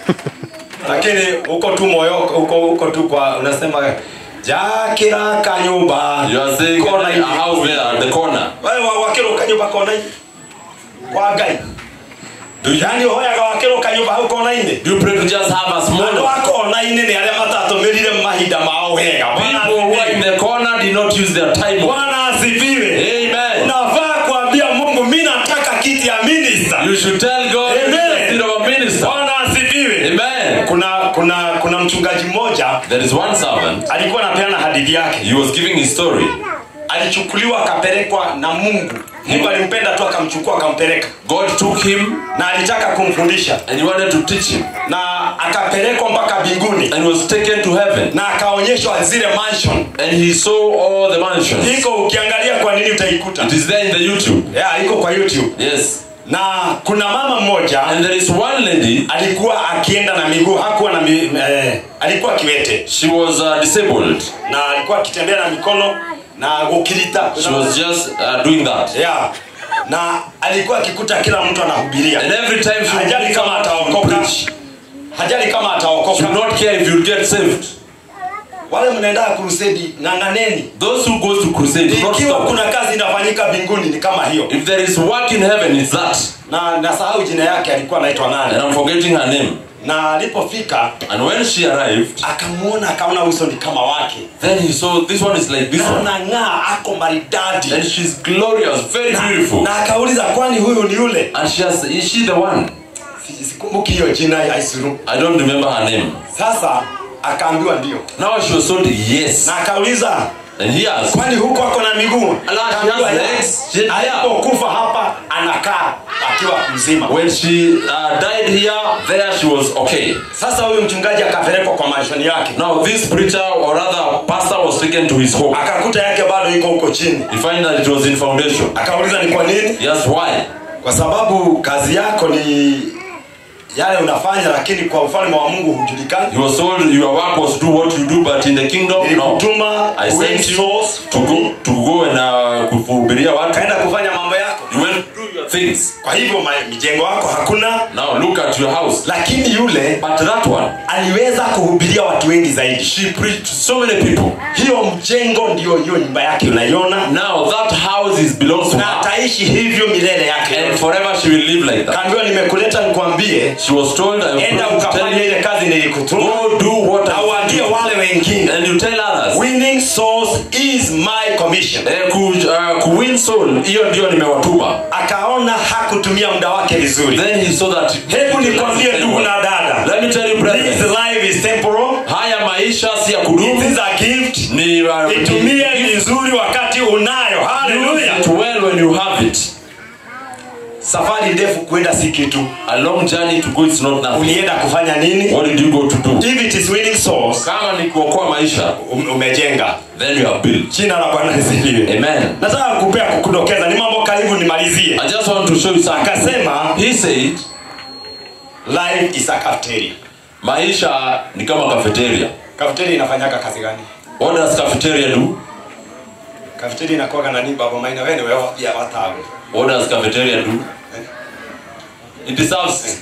[SPEAKER 2] lakini huko tu moyo huko huko tu kwa unasema jakira kanyumba
[SPEAKER 1] You are saying
[SPEAKER 2] kona
[SPEAKER 1] a
[SPEAKER 2] hivi
[SPEAKER 1] house there at the corner.
[SPEAKER 2] wewe wa- wakiro kanyumba kona hivi kwa ngai
[SPEAKER 1] Do you,
[SPEAKER 2] yani hoyaga wakiro kanyumba hau kona-inĩ
[SPEAKER 1] do you pray to just have a small
[SPEAKER 2] andũ a kona-inĩ nĩ arĩa matatũmĩrire mahinda mao wega Bwana
[SPEAKER 1] People who are in
[SPEAKER 2] asifiwe.
[SPEAKER 1] the corner did not use their time. well.
[SPEAKER 2] bwana asifiwe
[SPEAKER 1] Amen.
[SPEAKER 2] unafaa kuambia mungu mi nataka kiti ya minista
[SPEAKER 1] You should tell God
[SPEAKER 2] Amen.
[SPEAKER 1] the seed of a minister.
[SPEAKER 2] bwana asifiwe
[SPEAKER 1] Amen.
[SPEAKER 2] kuna kuna kuna mchungaji mmoja
[SPEAKER 1] There is one servant.
[SPEAKER 2] alikuwa anapeana hadithi yake
[SPEAKER 1] He was giving his story.
[SPEAKER 2] alichukuliwa akapelekwa na mungu mungu alimpenda tu akamchukua akampeleka
[SPEAKER 1] God took him
[SPEAKER 2] na alitaka kumfundisha
[SPEAKER 1] and he wanted to teach him.
[SPEAKER 2] na akapelekwa mpaka mbinguni
[SPEAKER 1] And was taken to heaven.
[SPEAKER 2] na akaonyeshwa zile mansion
[SPEAKER 1] And he saw all the mansions.
[SPEAKER 2] iko ukiangalia kwa nini utaikuta
[SPEAKER 1] It is there in the YouTube.
[SPEAKER 2] yeah, iko kwa youtube
[SPEAKER 1] Yes.
[SPEAKER 2] na kuna mama mmoja
[SPEAKER 1] And there is one lady,
[SPEAKER 2] alikuwa akienda na miguu hakuwa na mi, eh, alikuwa kiwete
[SPEAKER 1] she was uh, disabled.
[SPEAKER 2] na alikuwa akitembea na mikono na gukirita
[SPEAKER 1] She was just uh, doing that.
[SPEAKER 2] yeah. na alikuwa akikuta kila mtu anahubiria
[SPEAKER 1] And every time she would
[SPEAKER 2] hajali kama
[SPEAKER 1] come
[SPEAKER 2] ataokoka
[SPEAKER 1] preach,
[SPEAKER 2] hajali kama
[SPEAKER 1] she
[SPEAKER 2] ataokoka
[SPEAKER 1] would not care if you'll get saved.
[SPEAKER 2] wale mnaenda kurusedi ng'ang'aneni
[SPEAKER 1] Those who goes to crusade, do not
[SPEAKER 2] ikiwa
[SPEAKER 1] stop.
[SPEAKER 2] kuna kazi inafanyika mbinguni ni kama hiyo
[SPEAKER 1] If there is work in heaven, it's that.
[SPEAKER 2] na nasahau jina yake alikuwa anaitwa
[SPEAKER 1] And
[SPEAKER 2] nani
[SPEAKER 1] I'm forgetting her name.
[SPEAKER 2] na alipofika
[SPEAKER 1] And when she arrived,
[SPEAKER 2] akamwona akaona uso ni kama wake
[SPEAKER 1] then he saw this one is like this
[SPEAKER 2] na
[SPEAKER 1] one.
[SPEAKER 2] anang'aa ako maridadi
[SPEAKER 1] And she's glorious, very
[SPEAKER 2] na,
[SPEAKER 1] beautiful.
[SPEAKER 2] na akauliza kwani huyu ni yule
[SPEAKER 1] And she has, is she the one?
[SPEAKER 2] Si- sikumbuki hiyo jina ya Isuru.
[SPEAKER 1] I don't remember her name.
[SPEAKER 2] sasa akaambiwa ndio
[SPEAKER 1] Now she was told yes.
[SPEAKER 2] na akauliza
[SPEAKER 1] And he has.
[SPEAKER 2] kwani huko ako na miguu
[SPEAKER 1] Ala, she
[SPEAKER 2] Kaambiwa,
[SPEAKER 1] has
[SPEAKER 2] "Yeah."
[SPEAKER 1] legs. She- yeah.
[SPEAKER 2] alipokufa hapa anakaa akiwa mzima
[SPEAKER 1] When she uh, died here, there she was okay.
[SPEAKER 2] sasa huyu mchungaji akapelekwa kwa manshoni yake
[SPEAKER 1] Now this preacher or rather pastor was taken to his home.
[SPEAKER 2] akakuta yake bado iko huko chini
[SPEAKER 1] He find that it was in foundation.
[SPEAKER 2] akauliza ni kwa nini
[SPEAKER 1] Yes, why?
[SPEAKER 2] kwa sababu kazi yako ni yale unafanya lakini kwa ufalme wa mungu hujulikani
[SPEAKER 1] He was told your work was to do what you do, but in the kingdom, no.
[SPEAKER 2] nilikutuma
[SPEAKER 1] I
[SPEAKER 2] win
[SPEAKER 1] sent you
[SPEAKER 2] souls
[SPEAKER 1] to go to go and uh, kuhubiria watu.
[SPEAKER 2] kaenda kufanya mambo yako
[SPEAKER 1] You went to do your things.
[SPEAKER 2] kwa hivyo ma- mijengo wako hakuna
[SPEAKER 1] Now look at your house.
[SPEAKER 2] lakini yule
[SPEAKER 1] But that one,
[SPEAKER 2] aliweza kuhubiria watu wengi zaidi
[SPEAKER 1] she preached to so many people.
[SPEAKER 2] hiyo mjengo ndio hiyo nyumba yake unaiona
[SPEAKER 1] Now that house is belongs to
[SPEAKER 2] na
[SPEAKER 1] her,
[SPEAKER 2] ataishi hivyo milele yake
[SPEAKER 1] and
[SPEAKER 2] yote.
[SPEAKER 1] forever she will live like that.
[SPEAKER 2] kaambiwa nimekuleta nikwambie
[SPEAKER 1] She was told, "I
[SPEAKER 2] enda
[SPEAKER 1] will tell
[SPEAKER 2] ukafanya
[SPEAKER 1] you,
[SPEAKER 2] ile kazi nilikutuma
[SPEAKER 1] go do what
[SPEAKER 2] na
[SPEAKER 1] I
[SPEAKER 2] uambie
[SPEAKER 1] want
[SPEAKER 2] wale wengine
[SPEAKER 1] and you tell others."
[SPEAKER 2] winning souls is my commission
[SPEAKER 1] Eh, ku, uh, kuwin soul, hiyo ndio nimewatuma.
[SPEAKER 2] akaona hakutumia muda wake vizuri
[SPEAKER 1] Then he saw that.
[SPEAKER 2] hebu nikwambie ndugu na dada
[SPEAKER 1] Let me tell you,
[SPEAKER 2] this
[SPEAKER 1] brethren,
[SPEAKER 2] life is temporal
[SPEAKER 1] haya maisha si ya
[SPEAKER 2] it
[SPEAKER 1] kudumu,
[SPEAKER 2] is a gift
[SPEAKER 1] ni uh,
[SPEAKER 2] itumie
[SPEAKER 1] ni-
[SPEAKER 2] vizuri wakati unayo
[SPEAKER 1] use
[SPEAKER 2] haleluya
[SPEAKER 1] it well when you have it.
[SPEAKER 2] safari ndefu kwenda si kitu
[SPEAKER 1] A long journey to go is not nothing.
[SPEAKER 2] ulienda kufanya nini
[SPEAKER 1] What did you go to do?
[SPEAKER 2] if it is winning souls
[SPEAKER 1] Kama ni kuokoa maisha,
[SPEAKER 2] um- umejenga
[SPEAKER 1] then you have built.
[SPEAKER 2] jina la bwana lisifiwe
[SPEAKER 1] Amen.
[SPEAKER 2] nataka kupea kukudokeza ni mambo karibu nimalizie
[SPEAKER 1] I just want to show you something.
[SPEAKER 2] akasema
[SPEAKER 1] He said,
[SPEAKER 2] life is a cafeteria
[SPEAKER 1] maisha ni kama cafeteria.
[SPEAKER 2] cafeteria inafanyaka kazi gani
[SPEAKER 1] What does cafeteria do?
[SPEAKER 2] cafeteria inakuwaga nani baba maina wewe wewe pia watawe
[SPEAKER 1] What does cafeteria do? It serves.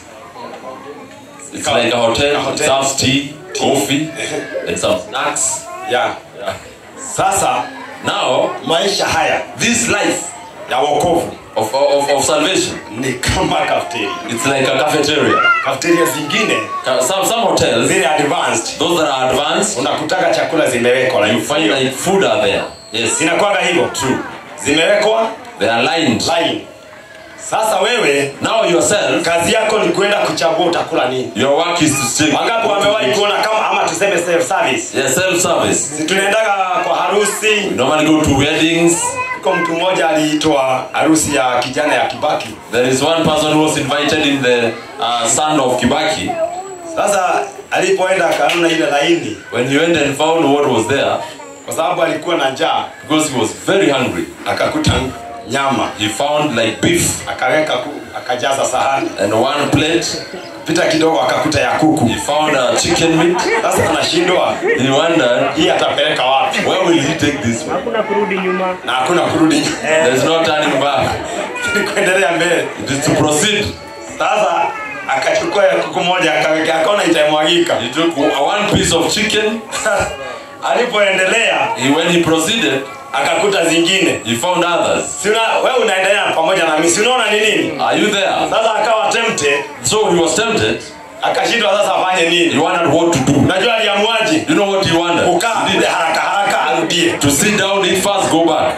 [SPEAKER 1] It's like a hotel.
[SPEAKER 2] A hotel.
[SPEAKER 1] It serves tea, coffee, and some snacks.
[SPEAKER 2] yeah.
[SPEAKER 1] Yeah.
[SPEAKER 2] sasa
[SPEAKER 1] Now,
[SPEAKER 2] maisha haya
[SPEAKER 1] this life
[SPEAKER 2] ya wokovu
[SPEAKER 1] of, of, of salvation,
[SPEAKER 2] ni kama cafeteria
[SPEAKER 1] it's like a cafeteria.
[SPEAKER 2] cafeteria zingine
[SPEAKER 1] Ca- Some, some hotels,
[SPEAKER 2] zile advanced
[SPEAKER 1] those that are advanced,
[SPEAKER 2] unakutaka chakula zimewekwa
[SPEAKER 1] you
[SPEAKER 2] like
[SPEAKER 1] find like food are there. Yes,
[SPEAKER 2] zinakuwaga hivyo
[SPEAKER 1] true.
[SPEAKER 2] zimewekwa
[SPEAKER 1] They are lined.
[SPEAKER 2] line sasa wewe
[SPEAKER 1] Now yourself,
[SPEAKER 2] kazi yako ni kwenda kuchagua utakula nini
[SPEAKER 1] your work is to take.
[SPEAKER 2] wangapi wamewahi kuona kama ama tuseme self service
[SPEAKER 1] Yeah, self-service.
[SPEAKER 2] Si tunaendaga kwa harusi
[SPEAKER 1] We normally go to weddings.
[SPEAKER 2] ko mtu mmoja aliitwa harusi ya kijana ya kibaki
[SPEAKER 1] There is one person who was invited in the uh, son of Kibaki.
[SPEAKER 2] sasa alipoenda akaona ile laini
[SPEAKER 1] When he went and found what was there,
[SPEAKER 2] kwa sababu alikuwa na njaa
[SPEAKER 1] because he was very hungry,
[SPEAKER 2] akakuta nyama
[SPEAKER 1] he found like beef
[SPEAKER 2] akaweka ku, akajaza sahani
[SPEAKER 1] and one plate.
[SPEAKER 2] pita kidogo akakuta ya kuku
[SPEAKER 1] He found a chicken meat.
[SPEAKER 2] sasa anashindwa
[SPEAKER 1] He wondered,
[SPEAKER 2] hii atapeleka wapi
[SPEAKER 1] where will he take this one?
[SPEAKER 3] hakuna kurudi nyuma
[SPEAKER 2] na hakuna kurudi
[SPEAKER 1] There's no turning back.
[SPEAKER 2] Ni kuendelea mbele
[SPEAKER 1] It is to proceed.
[SPEAKER 2] sasa akachukua ya kuku moja akaweka akaona itamwagika
[SPEAKER 1] He took one piece of chicken.
[SPEAKER 2] alipoendelea
[SPEAKER 1] He, when he proceeded,
[SPEAKER 2] akakuta zingine
[SPEAKER 1] he found others.
[SPEAKER 2] si una, wewe unaendelea pamoja na mimi si unaona ni nini
[SPEAKER 1] Are you there?
[SPEAKER 2] sasa akawa tempted
[SPEAKER 1] So he was tempted.
[SPEAKER 2] akashindwa sasa afanye
[SPEAKER 1] He
[SPEAKER 2] nini
[SPEAKER 1] wondered what to do.
[SPEAKER 2] unajua aliamuaje
[SPEAKER 1] You know what he wanted?
[SPEAKER 2] kukaa
[SPEAKER 1] He
[SPEAKER 2] kule
[SPEAKER 1] did
[SPEAKER 2] haraka haraka arudie
[SPEAKER 1] to sit down, eat fast, go back.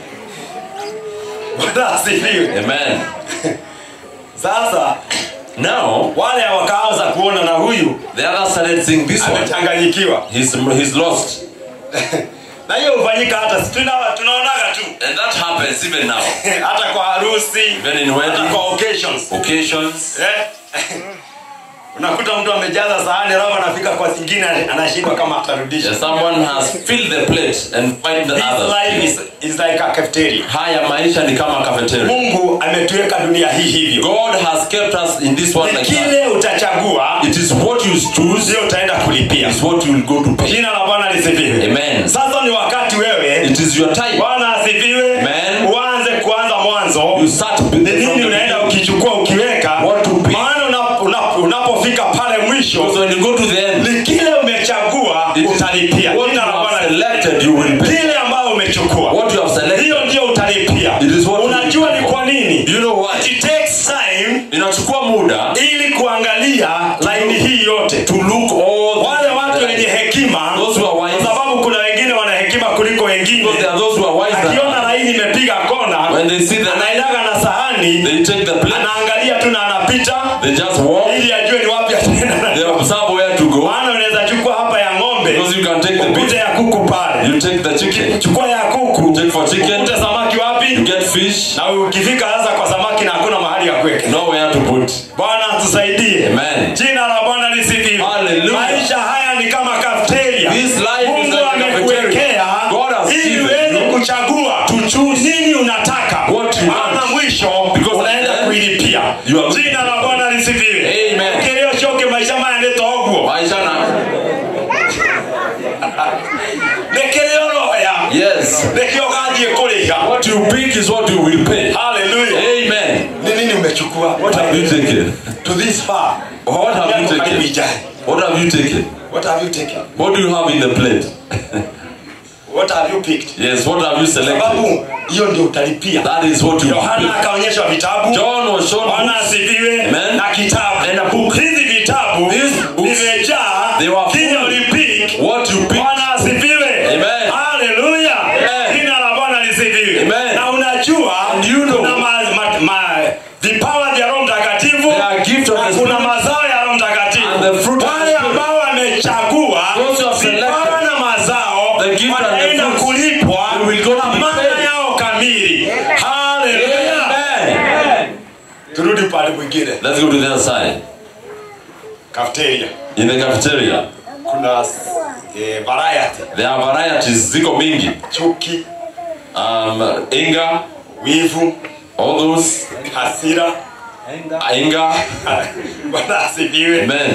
[SPEAKER 2] Bwana asifiwe
[SPEAKER 1] Amen.
[SPEAKER 2] sasa
[SPEAKER 1] Now,
[SPEAKER 2] wale wakaanza kuona na huyu
[SPEAKER 1] the others started seeing this one.
[SPEAKER 2] amechanganyikiwa
[SPEAKER 1] He's, he's lost.
[SPEAKER 2] na hiyo hufanyika hata si tuna, tunaonaga tu
[SPEAKER 1] And that happens even now.
[SPEAKER 2] hata kwa harusi
[SPEAKER 1] Even in
[SPEAKER 2] hata
[SPEAKER 1] wedding
[SPEAKER 2] kwa occasions
[SPEAKER 1] occasions.
[SPEAKER 2] eh? unakuta mtu amejaza sahani alafu anafika kwa zingine anashindwa kama atarudisha
[SPEAKER 1] Yeah, someone has filled the plate and find the
[SPEAKER 2] This
[SPEAKER 1] others.
[SPEAKER 2] life is, is like a cafeteria
[SPEAKER 1] Haya maisha ni kama cafeteria.
[SPEAKER 2] mungu ametuweka dunia hii hivyo
[SPEAKER 1] God has kept us in this one
[SPEAKER 2] Ni
[SPEAKER 1] like that.
[SPEAKER 2] kile utachagua
[SPEAKER 1] It is what you choose,
[SPEAKER 2] ndio utaenda kulipia
[SPEAKER 1] is what you will go to pay.
[SPEAKER 2] jina la bwana lisifiwe
[SPEAKER 1] Amen.
[SPEAKER 2] sasa ni wakati wewe
[SPEAKER 1] It is your time.
[SPEAKER 2] bwana asifiwe
[SPEAKER 1] Amen.
[SPEAKER 2] uanze kuanza mwanzo
[SPEAKER 1] You start
[SPEAKER 2] ni
[SPEAKER 1] building from
[SPEAKER 2] nini
[SPEAKER 1] the
[SPEAKER 2] unaenda
[SPEAKER 1] beginning.
[SPEAKER 2] ukichukua ukiweka
[SPEAKER 1] What to pick.
[SPEAKER 2] maana una- una- unapofika pale
[SPEAKER 1] Because
[SPEAKER 2] mwisho
[SPEAKER 1] when you go to the end,
[SPEAKER 2] ni kile umechagua
[SPEAKER 1] it is
[SPEAKER 2] utalipia
[SPEAKER 1] what you
[SPEAKER 2] jina la
[SPEAKER 1] have
[SPEAKER 2] bwana
[SPEAKER 1] selected, you will pay.
[SPEAKER 2] kile ambayo umechukua
[SPEAKER 1] What you have selected,
[SPEAKER 2] hiyo ndio utalipia
[SPEAKER 1] It is what you
[SPEAKER 2] unajua
[SPEAKER 1] will
[SPEAKER 2] ni
[SPEAKER 1] pay
[SPEAKER 2] kwa nini
[SPEAKER 1] you know what?
[SPEAKER 2] it takes time
[SPEAKER 1] Inachukua muda
[SPEAKER 2] ili kuangalia laini hii yote
[SPEAKER 1] to look all
[SPEAKER 2] wale watu wenye hekima
[SPEAKER 1] Those who are
[SPEAKER 2] kwa
[SPEAKER 1] wise.
[SPEAKER 2] sababu kuna wengine wana hekima kuliko wengine
[SPEAKER 1] Because there are those who are wise than
[SPEAKER 2] akiona
[SPEAKER 1] others.
[SPEAKER 2] laini imepiga kona
[SPEAKER 1] When they see the
[SPEAKER 2] anailaga na sahani
[SPEAKER 1] they take the plate,
[SPEAKER 2] anaangalia tu na anapita
[SPEAKER 1] they just walk,
[SPEAKER 2] ili ajue ni wapi ataenda
[SPEAKER 1] they
[SPEAKER 2] nayo.
[SPEAKER 1] observe where to go.
[SPEAKER 2] maana unaweza chukua hapa ya ng'ombe
[SPEAKER 1] Because you can take the
[SPEAKER 2] ukute
[SPEAKER 1] beef,
[SPEAKER 2] ya kuku pale
[SPEAKER 1] you take the chicken chicken.
[SPEAKER 2] chukua ya kuku
[SPEAKER 1] Take for chicken.
[SPEAKER 2] ukute samaki
[SPEAKER 1] You
[SPEAKER 2] wapi
[SPEAKER 1] get fish.
[SPEAKER 2] na ukifika sasa kwa samaki na hakuna mahali ya kuweka
[SPEAKER 1] Nowhere to put.
[SPEAKER 2] bwana tusaidie
[SPEAKER 1] Amen.
[SPEAKER 2] jina la bwana lisifiwe
[SPEAKER 1] Hallelujah.
[SPEAKER 2] maisha haya ni kama kafeteria
[SPEAKER 1] This life is
[SPEAKER 2] mungu
[SPEAKER 1] like a
[SPEAKER 2] amekuwekea
[SPEAKER 1] cafeteria. God has
[SPEAKER 2] ili
[SPEAKER 1] given
[SPEAKER 2] uweze
[SPEAKER 1] you
[SPEAKER 2] kuchagua
[SPEAKER 1] to choose
[SPEAKER 2] nini unataka
[SPEAKER 1] what you
[SPEAKER 2] maana
[SPEAKER 1] want.
[SPEAKER 2] mwisho
[SPEAKER 1] Because
[SPEAKER 2] unaenda
[SPEAKER 1] at the end,
[SPEAKER 2] kuilipia
[SPEAKER 1] you are-
[SPEAKER 2] jina la bwana lisifiwe
[SPEAKER 1] Amen.
[SPEAKER 2] kilio choke maisha maya nitoguo
[SPEAKER 1] Maisha na.
[SPEAKER 2] nekilio roya
[SPEAKER 1] Yes.
[SPEAKER 2] nekio gathie kuriha
[SPEAKER 1] What you pick is what you will pay.
[SPEAKER 2] haleluya
[SPEAKER 1] Amen.
[SPEAKER 2] ni nini umechukua
[SPEAKER 1] What have you taken?
[SPEAKER 2] to this far
[SPEAKER 1] What have you
[SPEAKER 2] Yako karibu
[SPEAKER 1] taken?
[SPEAKER 2] ijae.
[SPEAKER 1] What have you taken?
[SPEAKER 2] what have you taken
[SPEAKER 1] What do you have in the plate?
[SPEAKER 2] what have you picked
[SPEAKER 1] Yes, what have you selected?
[SPEAKER 2] sababu hiyo ndio utalipia
[SPEAKER 1] That is what you
[SPEAKER 2] yohana
[SPEAKER 1] will pay.
[SPEAKER 2] akaonyeshwa vitabu
[SPEAKER 1] John was shown
[SPEAKER 2] bwana
[SPEAKER 1] books.
[SPEAKER 2] asifiwe
[SPEAKER 1] Amen.
[SPEAKER 2] na kitabu
[SPEAKER 1] And a book.
[SPEAKER 2] hizi vitabu
[SPEAKER 1] These books,
[SPEAKER 2] vimejaa
[SPEAKER 1] they were
[SPEAKER 2] kile
[SPEAKER 1] full.
[SPEAKER 2] ulipik
[SPEAKER 1] What you pick.
[SPEAKER 2] bwana asifiwe
[SPEAKER 1] Amen.
[SPEAKER 2] haleluya
[SPEAKER 1] Amen.
[SPEAKER 2] jina la bwana lisifiwe
[SPEAKER 1] Amen.
[SPEAKER 2] na unajua
[SPEAKER 1] And you know.
[SPEAKER 2] kuna ma, ma, ma, vipawa vya roho mtakatifu
[SPEAKER 1] There are gifts of
[SPEAKER 2] na
[SPEAKER 1] the
[SPEAKER 2] kuna
[SPEAKER 1] Spirit.
[SPEAKER 2] mazao ya roho mtakatifu
[SPEAKER 1] And the fruit of the
[SPEAKER 2] wale
[SPEAKER 1] Spirit.
[SPEAKER 2] ambao wamechagua
[SPEAKER 1] Those who have selected
[SPEAKER 2] vipawa na mazao
[SPEAKER 1] the gift and the
[SPEAKER 2] wataenda
[SPEAKER 1] fruits,
[SPEAKER 2] kulipwa
[SPEAKER 1] they will go to
[SPEAKER 2] na
[SPEAKER 1] be
[SPEAKER 2] maana
[SPEAKER 1] paid.
[SPEAKER 2] yao kamili haleluya
[SPEAKER 1] Amen.
[SPEAKER 2] turudi pale mwingine
[SPEAKER 1] Let's go to the other side.
[SPEAKER 2] cafeteria
[SPEAKER 1] In the cafeteria,
[SPEAKER 2] kuna eh, variety
[SPEAKER 1] there are varieties. Ziko mingi.
[SPEAKER 2] chuki
[SPEAKER 1] Um, anger,
[SPEAKER 2] wivu
[SPEAKER 1] all those.
[SPEAKER 2] hasira
[SPEAKER 1] Anger.
[SPEAKER 2] bwana asifiwe
[SPEAKER 1] Amen.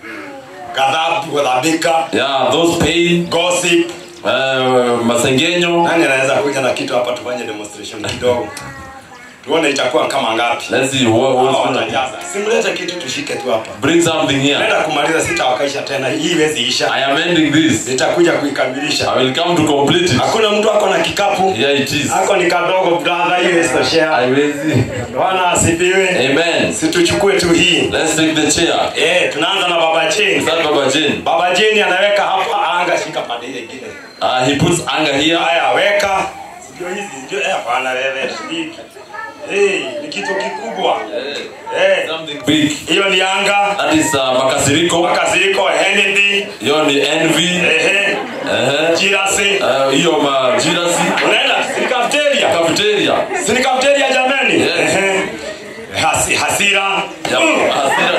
[SPEAKER 2] ghadhabu ghadhabika
[SPEAKER 1] Yeah, those pain.
[SPEAKER 2] gossip
[SPEAKER 1] Uh, masengenyo.
[SPEAKER 2] nani anaweza kuja na kitu hapa tufanye demonstration kidogo tuone itakuwa kama ngapi
[SPEAKER 1] Let's see what,
[SPEAKER 2] Hawa
[SPEAKER 1] what's gonna
[SPEAKER 2] watajaza simlete kitu tushike tu hapa
[SPEAKER 1] bring something here.
[SPEAKER 2] naenda kumaliza sitawakaisha tena hii iwezi isha
[SPEAKER 1] I am ending this.
[SPEAKER 2] nitakuja kuikamilisha
[SPEAKER 1] I will come to complete it.
[SPEAKER 2] hakuna mtu ako na kikapu
[SPEAKER 1] Here it is.
[SPEAKER 2] ako ni kadogo brother hiyo istoshea
[SPEAKER 1] I will see.
[SPEAKER 2] bwana asifiwe
[SPEAKER 1] Amen.
[SPEAKER 2] situchukue tu hii
[SPEAKER 1] Let's take the chair.
[SPEAKER 2] eh tunaanza na baba cheni
[SPEAKER 1] Start Baba Jane.
[SPEAKER 2] baba jeni anaweka hapa anga shika pande ile ingine
[SPEAKER 1] Uh, he puts anger here.
[SPEAKER 2] haya weka sio hizi ndio eh hapana wewe shiki eh ni kitu kikubwa eh
[SPEAKER 1] Something big.
[SPEAKER 2] hiyo ni anga
[SPEAKER 1] That is uh, makasiriko.
[SPEAKER 2] makasiriko envy
[SPEAKER 1] Hiyo ni envy.
[SPEAKER 2] ehe
[SPEAKER 1] Uh-huh.
[SPEAKER 2] jirasi
[SPEAKER 1] Uh, hiyo majirasi.
[SPEAKER 2] unaenda si cafeteria
[SPEAKER 1] Cafeteria.
[SPEAKER 2] si ni cafeteria jamani
[SPEAKER 1] Yes.
[SPEAKER 2] ehe Hasi, hasira
[SPEAKER 1] Yeah,
[SPEAKER 2] Mm.
[SPEAKER 1] hasira.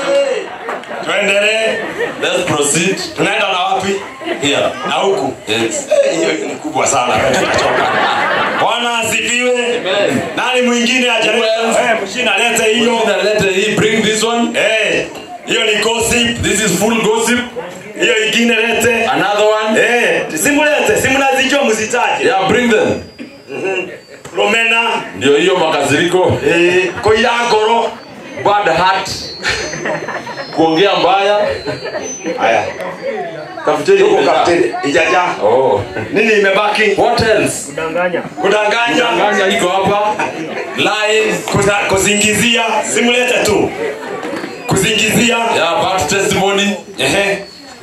[SPEAKER 2] tuendelee
[SPEAKER 1] Let's proceed
[SPEAKER 2] tunaenda na wapi
[SPEAKER 1] here.
[SPEAKER 2] na huku
[SPEAKER 1] Yes.
[SPEAKER 2] Eh, hiyo ni kubwa sana tutachoka bwana asifiwe nani mwingine ajaribu
[SPEAKER 1] Who else?
[SPEAKER 2] eh mshina lete hiyo
[SPEAKER 1] Now let he bring this one.
[SPEAKER 2] eh hiyo ni gossip
[SPEAKER 1] This is full gossip.
[SPEAKER 2] hiyo ingine lete
[SPEAKER 1] Another one.
[SPEAKER 2] eh simulete simnazijua mzitaje
[SPEAKER 1] Yeah, bring them.
[SPEAKER 2] romena
[SPEAKER 1] Ndio hiyo makasiriko.
[SPEAKER 2] eh koira ngoro
[SPEAKER 1] Bad heart. Kuongea mbaya.
[SPEAKER 2] haya
[SPEAKER 1] Cafeteria.
[SPEAKER 2] huko
[SPEAKER 1] imejaa.
[SPEAKER 2] kapteni ijaja
[SPEAKER 1] Oh.
[SPEAKER 2] nini imebaki
[SPEAKER 1] What else?
[SPEAKER 2] kudanganya
[SPEAKER 1] Danganya iko hapa. Lies.
[SPEAKER 2] Kuza- kuzingizia simulete tu kuzingizia
[SPEAKER 1] Yeah, bad testimony.
[SPEAKER 2] ehe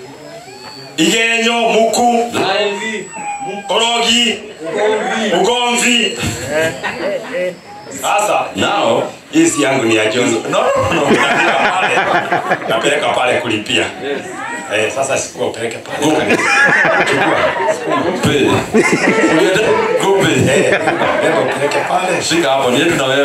[SPEAKER 2] igenyo muku
[SPEAKER 1] Lies.
[SPEAKER 2] korogi ugomvi sasa
[SPEAKER 1] Now.
[SPEAKER 2] hii si yangu ni ya jonzo
[SPEAKER 1] No, no, no.
[SPEAKER 2] napeleka pale napeleka pale kulipia eh, sasa sikuwa upeleke pale
[SPEAKER 1] Go. Pay. Go pay.
[SPEAKER 2] Eh, beba upeleke pale
[SPEAKER 1] Shika hapo ni yetu na wewe.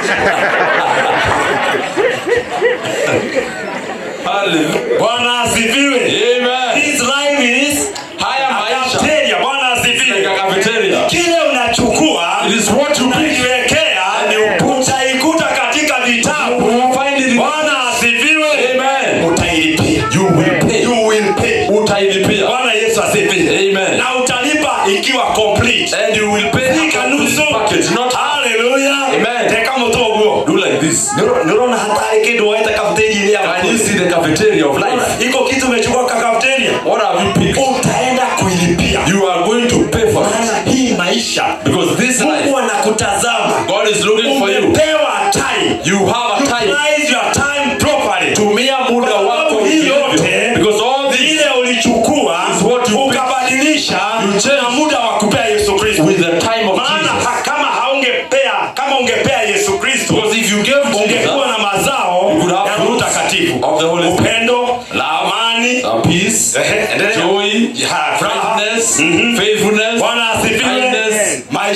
[SPEAKER 1] Hallelujah.
[SPEAKER 2] bwana asifiwe
[SPEAKER 1] Amen.
[SPEAKER 2] This life is
[SPEAKER 1] Haya maisha.
[SPEAKER 2] cafeteria bwana asifiwe
[SPEAKER 1] Katika cafeteria.
[SPEAKER 2] kile unachukua
[SPEAKER 1] It is what you pick.
[SPEAKER 2] unakiwekea utaikuta katika vitabu
[SPEAKER 1] Find it in
[SPEAKER 2] bwana asifiwe
[SPEAKER 1] Amen.
[SPEAKER 2] utailipia
[SPEAKER 1] You will pay.
[SPEAKER 2] you will pay
[SPEAKER 1] Utailipia.
[SPEAKER 2] bwana yesu asifiwe
[SPEAKER 1] Amen.
[SPEAKER 2] na utalipa ikiwa complete
[SPEAKER 1] And you will pay
[SPEAKER 2] Fika
[SPEAKER 1] a
[SPEAKER 2] nusu
[SPEAKER 1] complete package, not
[SPEAKER 2] haleluya
[SPEAKER 1] Amen.
[SPEAKER 2] teka moto guo
[SPEAKER 1] do like this.
[SPEAKER 2] nirona hatari kindu waita kafeteria ya
[SPEAKER 1] Can you see the cafeteria of life?
[SPEAKER 2] iko kitu umechukua kwa kafeteria
[SPEAKER 1] What have you picked?
[SPEAKER 2] utaenda kuilipia
[SPEAKER 1] You are going to pay for it.
[SPEAKER 2] maana hii maisha
[SPEAKER 1] Because this life,
[SPEAKER 2] mungu anakutazama
[SPEAKER 1] God is looking for you.
[SPEAKER 2] umepewa time
[SPEAKER 1] You have a time.
[SPEAKER 2] utilize your time properly
[SPEAKER 1] Tumia muda
[SPEAKER 2] Kwa
[SPEAKER 1] wako
[SPEAKER 2] sababu hii
[SPEAKER 1] vilivyo.
[SPEAKER 2] yote
[SPEAKER 1] Because all this
[SPEAKER 2] ile ulichukua
[SPEAKER 1] is what you pick.
[SPEAKER 2] ukabadilisha
[SPEAKER 1] You change
[SPEAKER 2] na muda wa kupea yesu kristo
[SPEAKER 1] with the time of
[SPEAKER 2] maana
[SPEAKER 1] Jesus.
[SPEAKER 2] ha- kama haungepea kama ungepea yesu kristo
[SPEAKER 1] Because if you gave
[SPEAKER 2] ungekuwa
[SPEAKER 1] Jesus
[SPEAKER 2] na mazao
[SPEAKER 1] You could have
[SPEAKER 2] ya Roho
[SPEAKER 1] fruits
[SPEAKER 2] Mtakatifu
[SPEAKER 1] of the Holy Spirit.
[SPEAKER 2] upendo
[SPEAKER 1] Love,
[SPEAKER 2] amani
[SPEAKER 1] uh, peace,
[SPEAKER 2] Ehe, endelea.
[SPEAKER 1] joy,
[SPEAKER 2] Ya, furaha.
[SPEAKER 1] kindness,
[SPEAKER 2] Mhm.
[SPEAKER 1] faithfulness.
[SPEAKER 2] bwana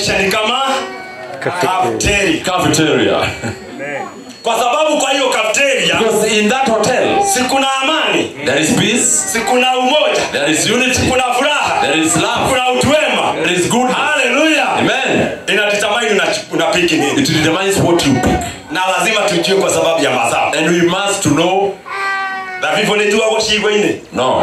[SPEAKER 2] maisha ni kama kafteri
[SPEAKER 1] cafeteria.
[SPEAKER 2] kwa sababu kwa hiyo kafteria
[SPEAKER 1] Because in that hotel,
[SPEAKER 2] si kuna amani
[SPEAKER 1] there is peace,
[SPEAKER 2] si kuna umoja
[SPEAKER 1] there is unity,
[SPEAKER 2] kuna furaha
[SPEAKER 1] there is love,
[SPEAKER 2] kuna utuwema
[SPEAKER 1] there is goodness.
[SPEAKER 2] haleluya
[SPEAKER 1] Amen.
[SPEAKER 2] inadetermine una- unapiki nini
[SPEAKER 1] It determines what you pick.
[SPEAKER 2] na lazima tujue kwa sababu ya mazao
[SPEAKER 1] And we must to know
[SPEAKER 2] na vivyo nituago cigo-inĩ
[SPEAKER 1] no.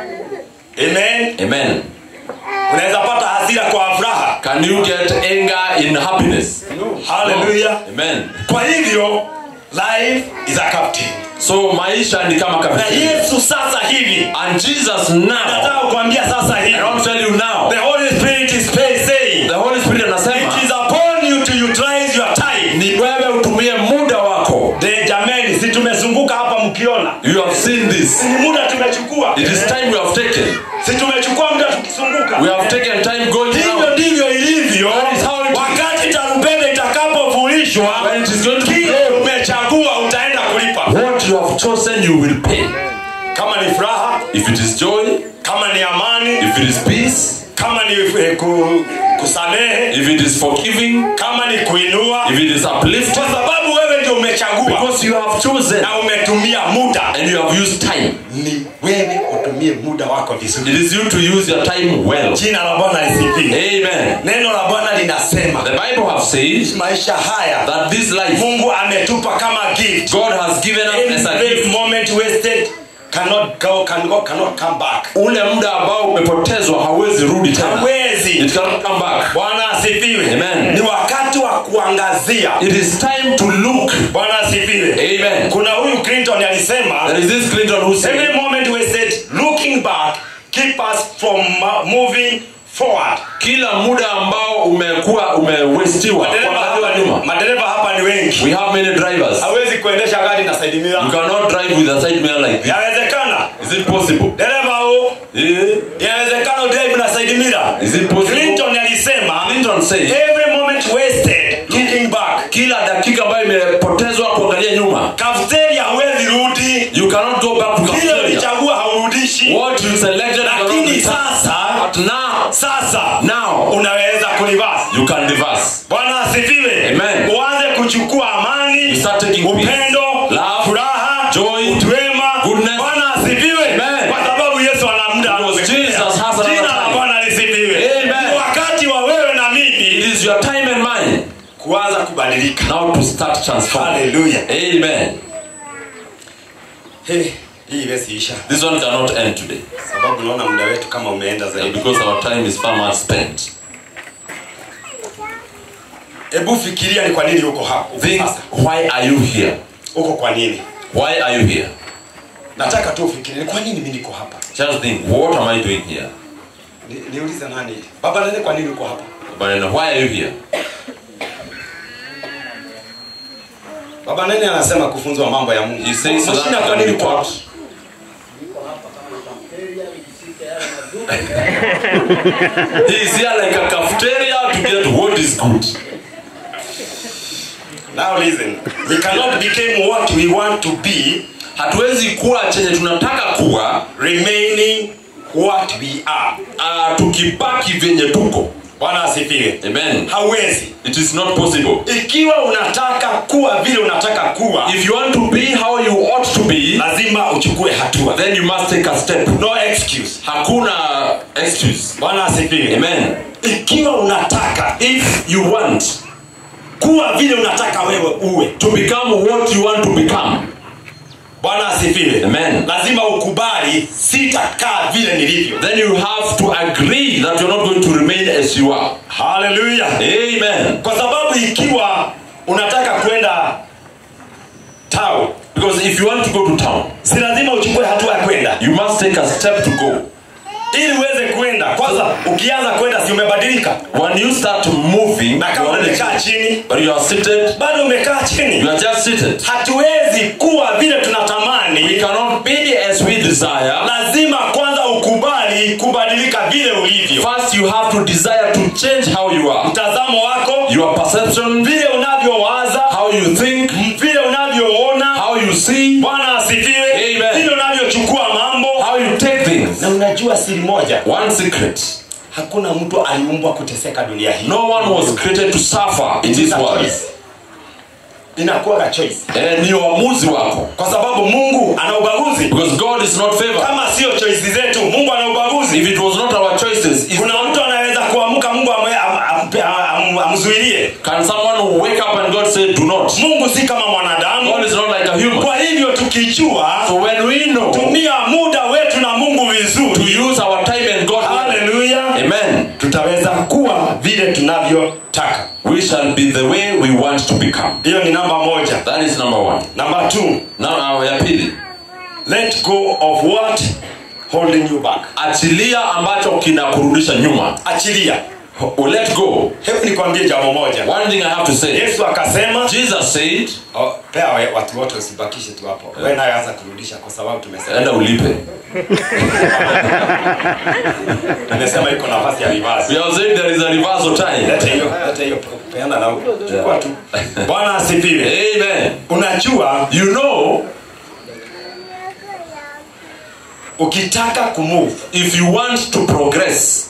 [SPEAKER 2] amen
[SPEAKER 1] Amen.
[SPEAKER 2] unaweza pata hasira kwa furaha
[SPEAKER 1] Can you get anger in happiness?
[SPEAKER 2] haleluya
[SPEAKER 1] Amen.
[SPEAKER 2] kwa hivyo life is a captain
[SPEAKER 1] So maisha ni kama
[SPEAKER 2] na
[SPEAKER 1] cafeteria.
[SPEAKER 2] yesu sasa hivi
[SPEAKER 1] And Jesus now,
[SPEAKER 2] nataka kuambia sasa hivi
[SPEAKER 1] I want to tell you now,
[SPEAKER 2] the holy spirit is saying
[SPEAKER 1] the Holy Spirit
[SPEAKER 2] it
[SPEAKER 1] anasema
[SPEAKER 2] is upon you to utilize your time
[SPEAKER 1] ni wewe utumie muda wako.
[SPEAKER 2] de jameni si tumezunguka hapa mkiona
[SPEAKER 1] You have seen this.
[SPEAKER 2] ni muda tumechukua
[SPEAKER 1] It is time we have taken.
[SPEAKER 2] si tumechukua muda tukizunguka
[SPEAKER 1] We have taken time going
[SPEAKER 2] hivyo
[SPEAKER 1] now.
[SPEAKER 2] ndivyo ilivyo
[SPEAKER 1] That is how it is.
[SPEAKER 2] wakati tarumbeta itakapofurishwa
[SPEAKER 1] When it is going to
[SPEAKER 2] kile
[SPEAKER 1] blow,
[SPEAKER 2] umechagua utaenda kulipa
[SPEAKER 1] what you have chosen you will pay.
[SPEAKER 2] kama ni furaha
[SPEAKER 1] If it is joy,
[SPEAKER 2] kama ni amani
[SPEAKER 1] if it is peace,
[SPEAKER 2] kama ni eh, ku, kusamehe
[SPEAKER 1] if it is forgiving,
[SPEAKER 2] kama ni kuinua
[SPEAKER 1] if it is uplifting,
[SPEAKER 2] kwa sababu wewe ndio umechagua
[SPEAKER 1] because you have chosen
[SPEAKER 2] na umetumia muda
[SPEAKER 1] and you have used time.
[SPEAKER 2] ni wewe utumie muda wako vizuri
[SPEAKER 1] It is you to use your time well.
[SPEAKER 2] jina la bwana lisifiwe
[SPEAKER 1] Amen.
[SPEAKER 2] neno la bwana linasema
[SPEAKER 1] The Bible have said
[SPEAKER 2] maisha haya
[SPEAKER 1] that this life
[SPEAKER 2] mungu ametupa kama gift
[SPEAKER 1] God has given us as a
[SPEAKER 2] every
[SPEAKER 1] gift.
[SPEAKER 2] moment wasted cannot go, can go, cannot come back
[SPEAKER 1] Ule muda ambao umepotezwa hauwezi rudi tena.
[SPEAKER 2] hawezi
[SPEAKER 1] It cannot come back.
[SPEAKER 2] bwana asifiwe
[SPEAKER 1] Amen.
[SPEAKER 2] ni wakati wa kuangazia
[SPEAKER 1] It is time to look.
[SPEAKER 2] bwana asifiwe
[SPEAKER 1] Amen.
[SPEAKER 2] kuna huyu clinton alisema
[SPEAKER 1] There is this Clinton who said,
[SPEAKER 2] every moment wasted looking back keep us from mo- moving forward
[SPEAKER 1] kila muda ambao umekuwa umewestiwa
[SPEAKER 2] madereva
[SPEAKER 1] kuangalia
[SPEAKER 2] hapa
[SPEAKER 1] nyuma.
[SPEAKER 2] ni, madereva hapa ni wengi
[SPEAKER 1] We have many drivers.
[SPEAKER 2] hawezi kuendesha gari na side
[SPEAKER 1] You
[SPEAKER 2] mirror
[SPEAKER 1] cannot drive with a side mirror like this.
[SPEAKER 2] yawezekana
[SPEAKER 1] Is it possible?
[SPEAKER 2] dereva huu
[SPEAKER 1] Eh?
[SPEAKER 2] yawezekana udrive na side mirror
[SPEAKER 1] Is it possible?
[SPEAKER 2] clinton alisema
[SPEAKER 1] Clinton said,
[SPEAKER 2] every moment wasted looking back
[SPEAKER 1] kila dakika ambayo imepotezwa kuangalia nyuma.
[SPEAKER 2] cafeteria huwezi rudi
[SPEAKER 1] You cannot go back to
[SPEAKER 2] kile
[SPEAKER 1] cafeteria.
[SPEAKER 2] ulichagua haurudishi
[SPEAKER 1] What you selected you cannot
[SPEAKER 2] lakini
[SPEAKER 1] return.
[SPEAKER 2] sasa
[SPEAKER 1] But now,
[SPEAKER 2] sasa
[SPEAKER 1] now,
[SPEAKER 2] unaweza kulivasi
[SPEAKER 1] you can reverse.
[SPEAKER 2] bwana asifiwe
[SPEAKER 1] Amen.
[SPEAKER 2] uanze kuchukua amani
[SPEAKER 1] You start taking peace,
[SPEAKER 2] upendo
[SPEAKER 1] love,
[SPEAKER 2] furaha
[SPEAKER 1] joy,
[SPEAKER 2] utwema
[SPEAKER 1] goodness.
[SPEAKER 2] bwana asifiwe
[SPEAKER 1] Amen.
[SPEAKER 2] kwa sababu yesu ana muda
[SPEAKER 1] Because Jesus has another
[SPEAKER 2] jina la
[SPEAKER 1] time.
[SPEAKER 2] bwana lisifiwe
[SPEAKER 1] Amen.
[SPEAKER 2] Ni wakati wa wewe na
[SPEAKER 1] It
[SPEAKER 2] mimi
[SPEAKER 1] is your time and mine
[SPEAKER 2] kuanza kubadilika
[SPEAKER 1] now to start transforming.
[SPEAKER 2] haleluya
[SPEAKER 1] Amen.
[SPEAKER 2] Hey, hii iwesiisha
[SPEAKER 1] This one cannot end today
[SPEAKER 2] sababu naona muda wetu kama umeenda zaidi
[SPEAKER 1] because our time is far much spent.
[SPEAKER 2] hebu fikiria ni kwa nini uko hapo
[SPEAKER 1] Think,
[SPEAKER 2] sasa
[SPEAKER 1] why are you here?
[SPEAKER 2] uko kwa nini
[SPEAKER 1] Why are you here?
[SPEAKER 2] nataka tu ufikirie ni kwa nini mimi niko hapa
[SPEAKER 1] Just think, what am I doing here?
[SPEAKER 2] Ni- niulize nani baba nani kwa nini uko hapa
[SPEAKER 1] But then why are you here?
[SPEAKER 2] baba nani anasema kufunzwa mambo ya mungu
[SPEAKER 1] He says so that
[SPEAKER 2] Mashina
[SPEAKER 1] you
[SPEAKER 2] kwa
[SPEAKER 1] can
[SPEAKER 2] nini
[SPEAKER 1] be
[SPEAKER 2] uko hapa
[SPEAKER 1] taught. He is here like a cafeteria to get what is good.
[SPEAKER 2] now listen we cannot become what we want to be
[SPEAKER 1] Hatuwezi kuwa chenye tunataka kuwa
[SPEAKER 2] remaining what we are
[SPEAKER 1] uh, tukibaki vyenye tuko.
[SPEAKER 2] bwana asifiwe
[SPEAKER 1] Amen.
[SPEAKER 2] hauwezi
[SPEAKER 1] It is not possible.
[SPEAKER 2] ikiwa unataka kuwa vile unataka kuwa
[SPEAKER 1] If you want to be how you ought to be,
[SPEAKER 2] lazima uchukue hatua
[SPEAKER 1] then you must take a step.
[SPEAKER 2] no excuse
[SPEAKER 1] Hakuna excuse.
[SPEAKER 2] bwana asifiwe
[SPEAKER 1] Amen.
[SPEAKER 2] ikiwa unataka
[SPEAKER 1] If you want
[SPEAKER 2] kuwa vile unataka wewe uwe
[SPEAKER 1] to become what you want to become,
[SPEAKER 2] bwana asifiwe
[SPEAKER 1] Amen.
[SPEAKER 2] lazima ukubali sitakaa vile nilivyo
[SPEAKER 1] then you have to agree that you're not going to remain as you are.
[SPEAKER 2] haleluya
[SPEAKER 1] Amen.
[SPEAKER 2] kwa sababu ikiwa unataka kwenda town
[SPEAKER 1] Because if you want to go to town,
[SPEAKER 2] si lazima uchukue hatua ya kwenda
[SPEAKER 1] you must take a step to go.
[SPEAKER 2] ili uweze kwenda kwanza ukianza kwenda si umebadilika
[SPEAKER 1] When you start moving,
[SPEAKER 2] na
[SPEAKER 1] you
[SPEAKER 2] kama
[SPEAKER 1] already
[SPEAKER 2] umekaa chini
[SPEAKER 1] but you are seated,
[SPEAKER 2] bado umekaa
[SPEAKER 1] you
[SPEAKER 2] chini
[SPEAKER 1] are just seated.
[SPEAKER 2] hatuwezi kuwa vile
[SPEAKER 1] We
[SPEAKER 2] tunatamani
[SPEAKER 1] cannot be as we desire.
[SPEAKER 2] lazima kwanza ukubali kubadilika vile ulivyo
[SPEAKER 1] First, you have to desire to change how you are.
[SPEAKER 2] mtazamo wako
[SPEAKER 1] Your perception,
[SPEAKER 2] vile unavyowaza
[SPEAKER 1] how you think,
[SPEAKER 2] vile unavyoona
[SPEAKER 1] how you see,
[SPEAKER 2] bwana asifiwe
[SPEAKER 1] Amen.
[SPEAKER 2] vile unavyochukua mambo
[SPEAKER 1] how you take things.
[SPEAKER 2] na unajua siri moja
[SPEAKER 1] One secret
[SPEAKER 2] hakuna mtu aliumbwa kuteseka dunia hii
[SPEAKER 1] No one was created to suffer in this
[SPEAKER 2] It's a
[SPEAKER 1] world.
[SPEAKER 2] choice. inakuwa choice
[SPEAKER 1] Eh, ni uamuzi wako.
[SPEAKER 2] kwa sababu mungu ana ubaguzi
[SPEAKER 1] Because God is not favored.
[SPEAKER 2] kama sio choice zetu mungu ana ubaguzi
[SPEAKER 1] If it was not our choices, is,
[SPEAKER 2] kuna mtu anaweza kuamka mungu amwe- am- am- am- amzuilie
[SPEAKER 1] can someone wake up and God say, do not?
[SPEAKER 2] mungu si kama mwanadamu
[SPEAKER 1] God is not like a human.
[SPEAKER 2] kwa hivyo tukijua
[SPEAKER 1] So when we know to
[SPEAKER 2] tumia muda wetu na mungu vizuri
[SPEAKER 1] use our time and God,
[SPEAKER 2] haleluya
[SPEAKER 1] Amen.
[SPEAKER 2] tutaweza kuwa vile tunavyotaka
[SPEAKER 1] We shall be the way we want to become.
[SPEAKER 2] hiyo ni namba moja
[SPEAKER 1] That is number one.
[SPEAKER 2] namba t
[SPEAKER 1] Now, uh, ya pili,
[SPEAKER 2] let go of what holding you back
[SPEAKER 1] achilia ambacho kinakurudisha nyuma.
[SPEAKER 2] achilia
[SPEAKER 1] Oh, Let go.
[SPEAKER 2] hebu nikwambie jambo moja
[SPEAKER 1] One thing I have to say.
[SPEAKER 2] yesu akasema
[SPEAKER 1] Jesus said,
[SPEAKER 2] oh, pea we- watu wote usibakishe tu hapo yeah. we nayo anza kurudisha kwa sababu tumesema
[SPEAKER 1] enda ulipe.
[SPEAKER 2] tumesema iko nafasi ya reverse
[SPEAKER 1] We have said there is a reversal time.
[SPEAKER 2] lete hiyo lete hiyo peana na huko chukua tu bwana asifiwe
[SPEAKER 1] Amen.
[SPEAKER 2] unajua
[SPEAKER 1] You know,
[SPEAKER 2] ukitaka kumove
[SPEAKER 1] if you want to progress,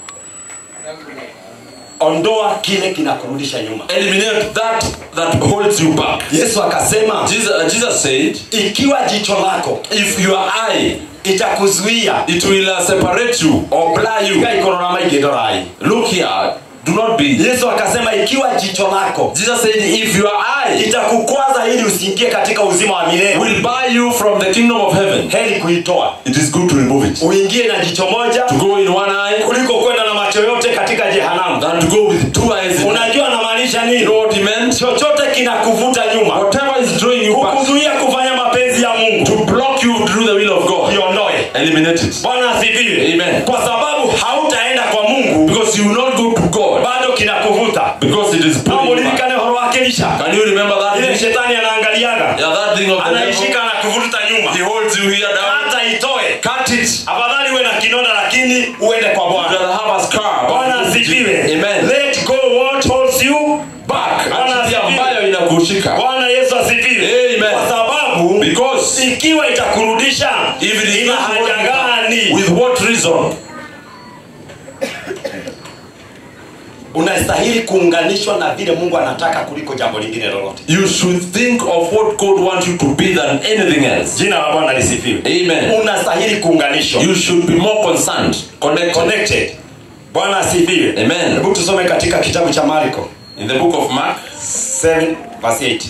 [SPEAKER 2] ondoa kile kinakurudisha nyuma
[SPEAKER 1] eliminate that that holds you back.
[SPEAKER 2] yesu akasema
[SPEAKER 1] Jesus, uh, Jesus said,
[SPEAKER 2] ikiwa jicho lako
[SPEAKER 1] if your eye
[SPEAKER 2] itakuzuia
[SPEAKER 1] it will uh, separate you or blur you.
[SPEAKER 2] ikaikororama igedorai
[SPEAKER 1] Look here, do not be.
[SPEAKER 2] yesu akasema ikiwa jicho lako
[SPEAKER 1] Jesus said, if your eye
[SPEAKER 2] itakukwaza ili usiingie katika uzima wa milele
[SPEAKER 1] will buy you from the kingdom of heaven,
[SPEAKER 2] heri kuitoa
[SPEAKER 1] it is good to remove it.
[SPEAKER 2] uingie na jicho moja
[SPEAKER 1] To go in one eye
[SPEAKER 2] kuliko kwenda na macho yote katika jehanamu
[SPEAKER 1] than to go with two eyes. In
[SPEAKER 2] unajua anamaanisha
[SPEAKER 1] you
[SPEAKER 2] nini
[SPEAKER 1] know what he meant?
[SPEAKER 2] chochote kinakuvuta nyuma
[SPEAKER 1] Whatever is drawing you back
[SPEAKER 2] kukuzuia kufanya mapenzi ya mungu
[SPEAKER 1] to block you to do the will of God,
[SPEAKER 2] kiondoe
[SPEAKER 1] eliminate it.
[SPEAKER 2] bwana asifiwe
[SPEAKER 1] Amen.
[SPEAKER 2] kwa sababu hautaenda kwa mungu
[SPEAKER 1] Because you will not go to God
[SPEAKER 2] bado kinakuvuta
[SPEAKER 1] because it is pulling you back.
[SPEAKER 2] namulilikane horo wake lisha
[SPEAKER 1] Can you remember that
[SPEAKER 2] ile
[SPEAKER 1] thing?
[SPEAKER 2] shetani anaangaliaga
[SPEAKER 1] Yeah, that thing of the devil.
[SPEAKER 2] anaishika na kuvuta nyuma
[SPEAKER 1] He holds you here down.
[SPEAKER 2] hata itoe
[SPEAKER 1] Cut it.
[SPEAKER 2] afadhali uwe na kinonda lakini uende kwa
[SPEAKER 1] You
[SPEAKER 2] bwana
[SPEAKER 1] rather have a scar.
[SPEAKER 2] bwana asifiwe
[SPEAKER 1] Amen.
[SPEAKER 2] let go what holds you back bwana
[SPEAKER 1] Achilia
[SPEAKER 2] asifiwe
[SPEAKER 1] ambayo inakushika.
[SPEAKER 2] bwana yesu asifiwe
[SPEAKER 1] Amen.
[SPEAKER 2] kwa sababu
[SPEAKER 1] Because
[SPEAKER 2] ikiwa itakurudisha
[SPEAKER 1] if it is
[SPEAKER 2] ina
[SPEAKER 1] not
[SPEAKER 2] haja
[SPEAKER 1] working,
[SPEAKER 2] gani
[SPEAKER 1] with what reason?
[SPEAKER 2] unastahili kuunganishwa na vile mungu anataka kuliko jambo lingine lolote
[SPEAKER 1] You should think of what God wants you to be than anything else.
[SPEAKER 2] jina la bwana lisifiwe
[SPEAKER 1] Amen.
[SPEAKER 2] unastahili kuunganishwa
[SPEAKER 1] You should be more concerned, connected.
[SPEAKER 2] connected bwana asifiwe
[SPEAKER 1] Amen.
[SPEAKER 2] hebu tusome katika kitabu cha marko
[SPEAKER 1] In the book of Mark,
[SPEAKER 2] 7 verse 8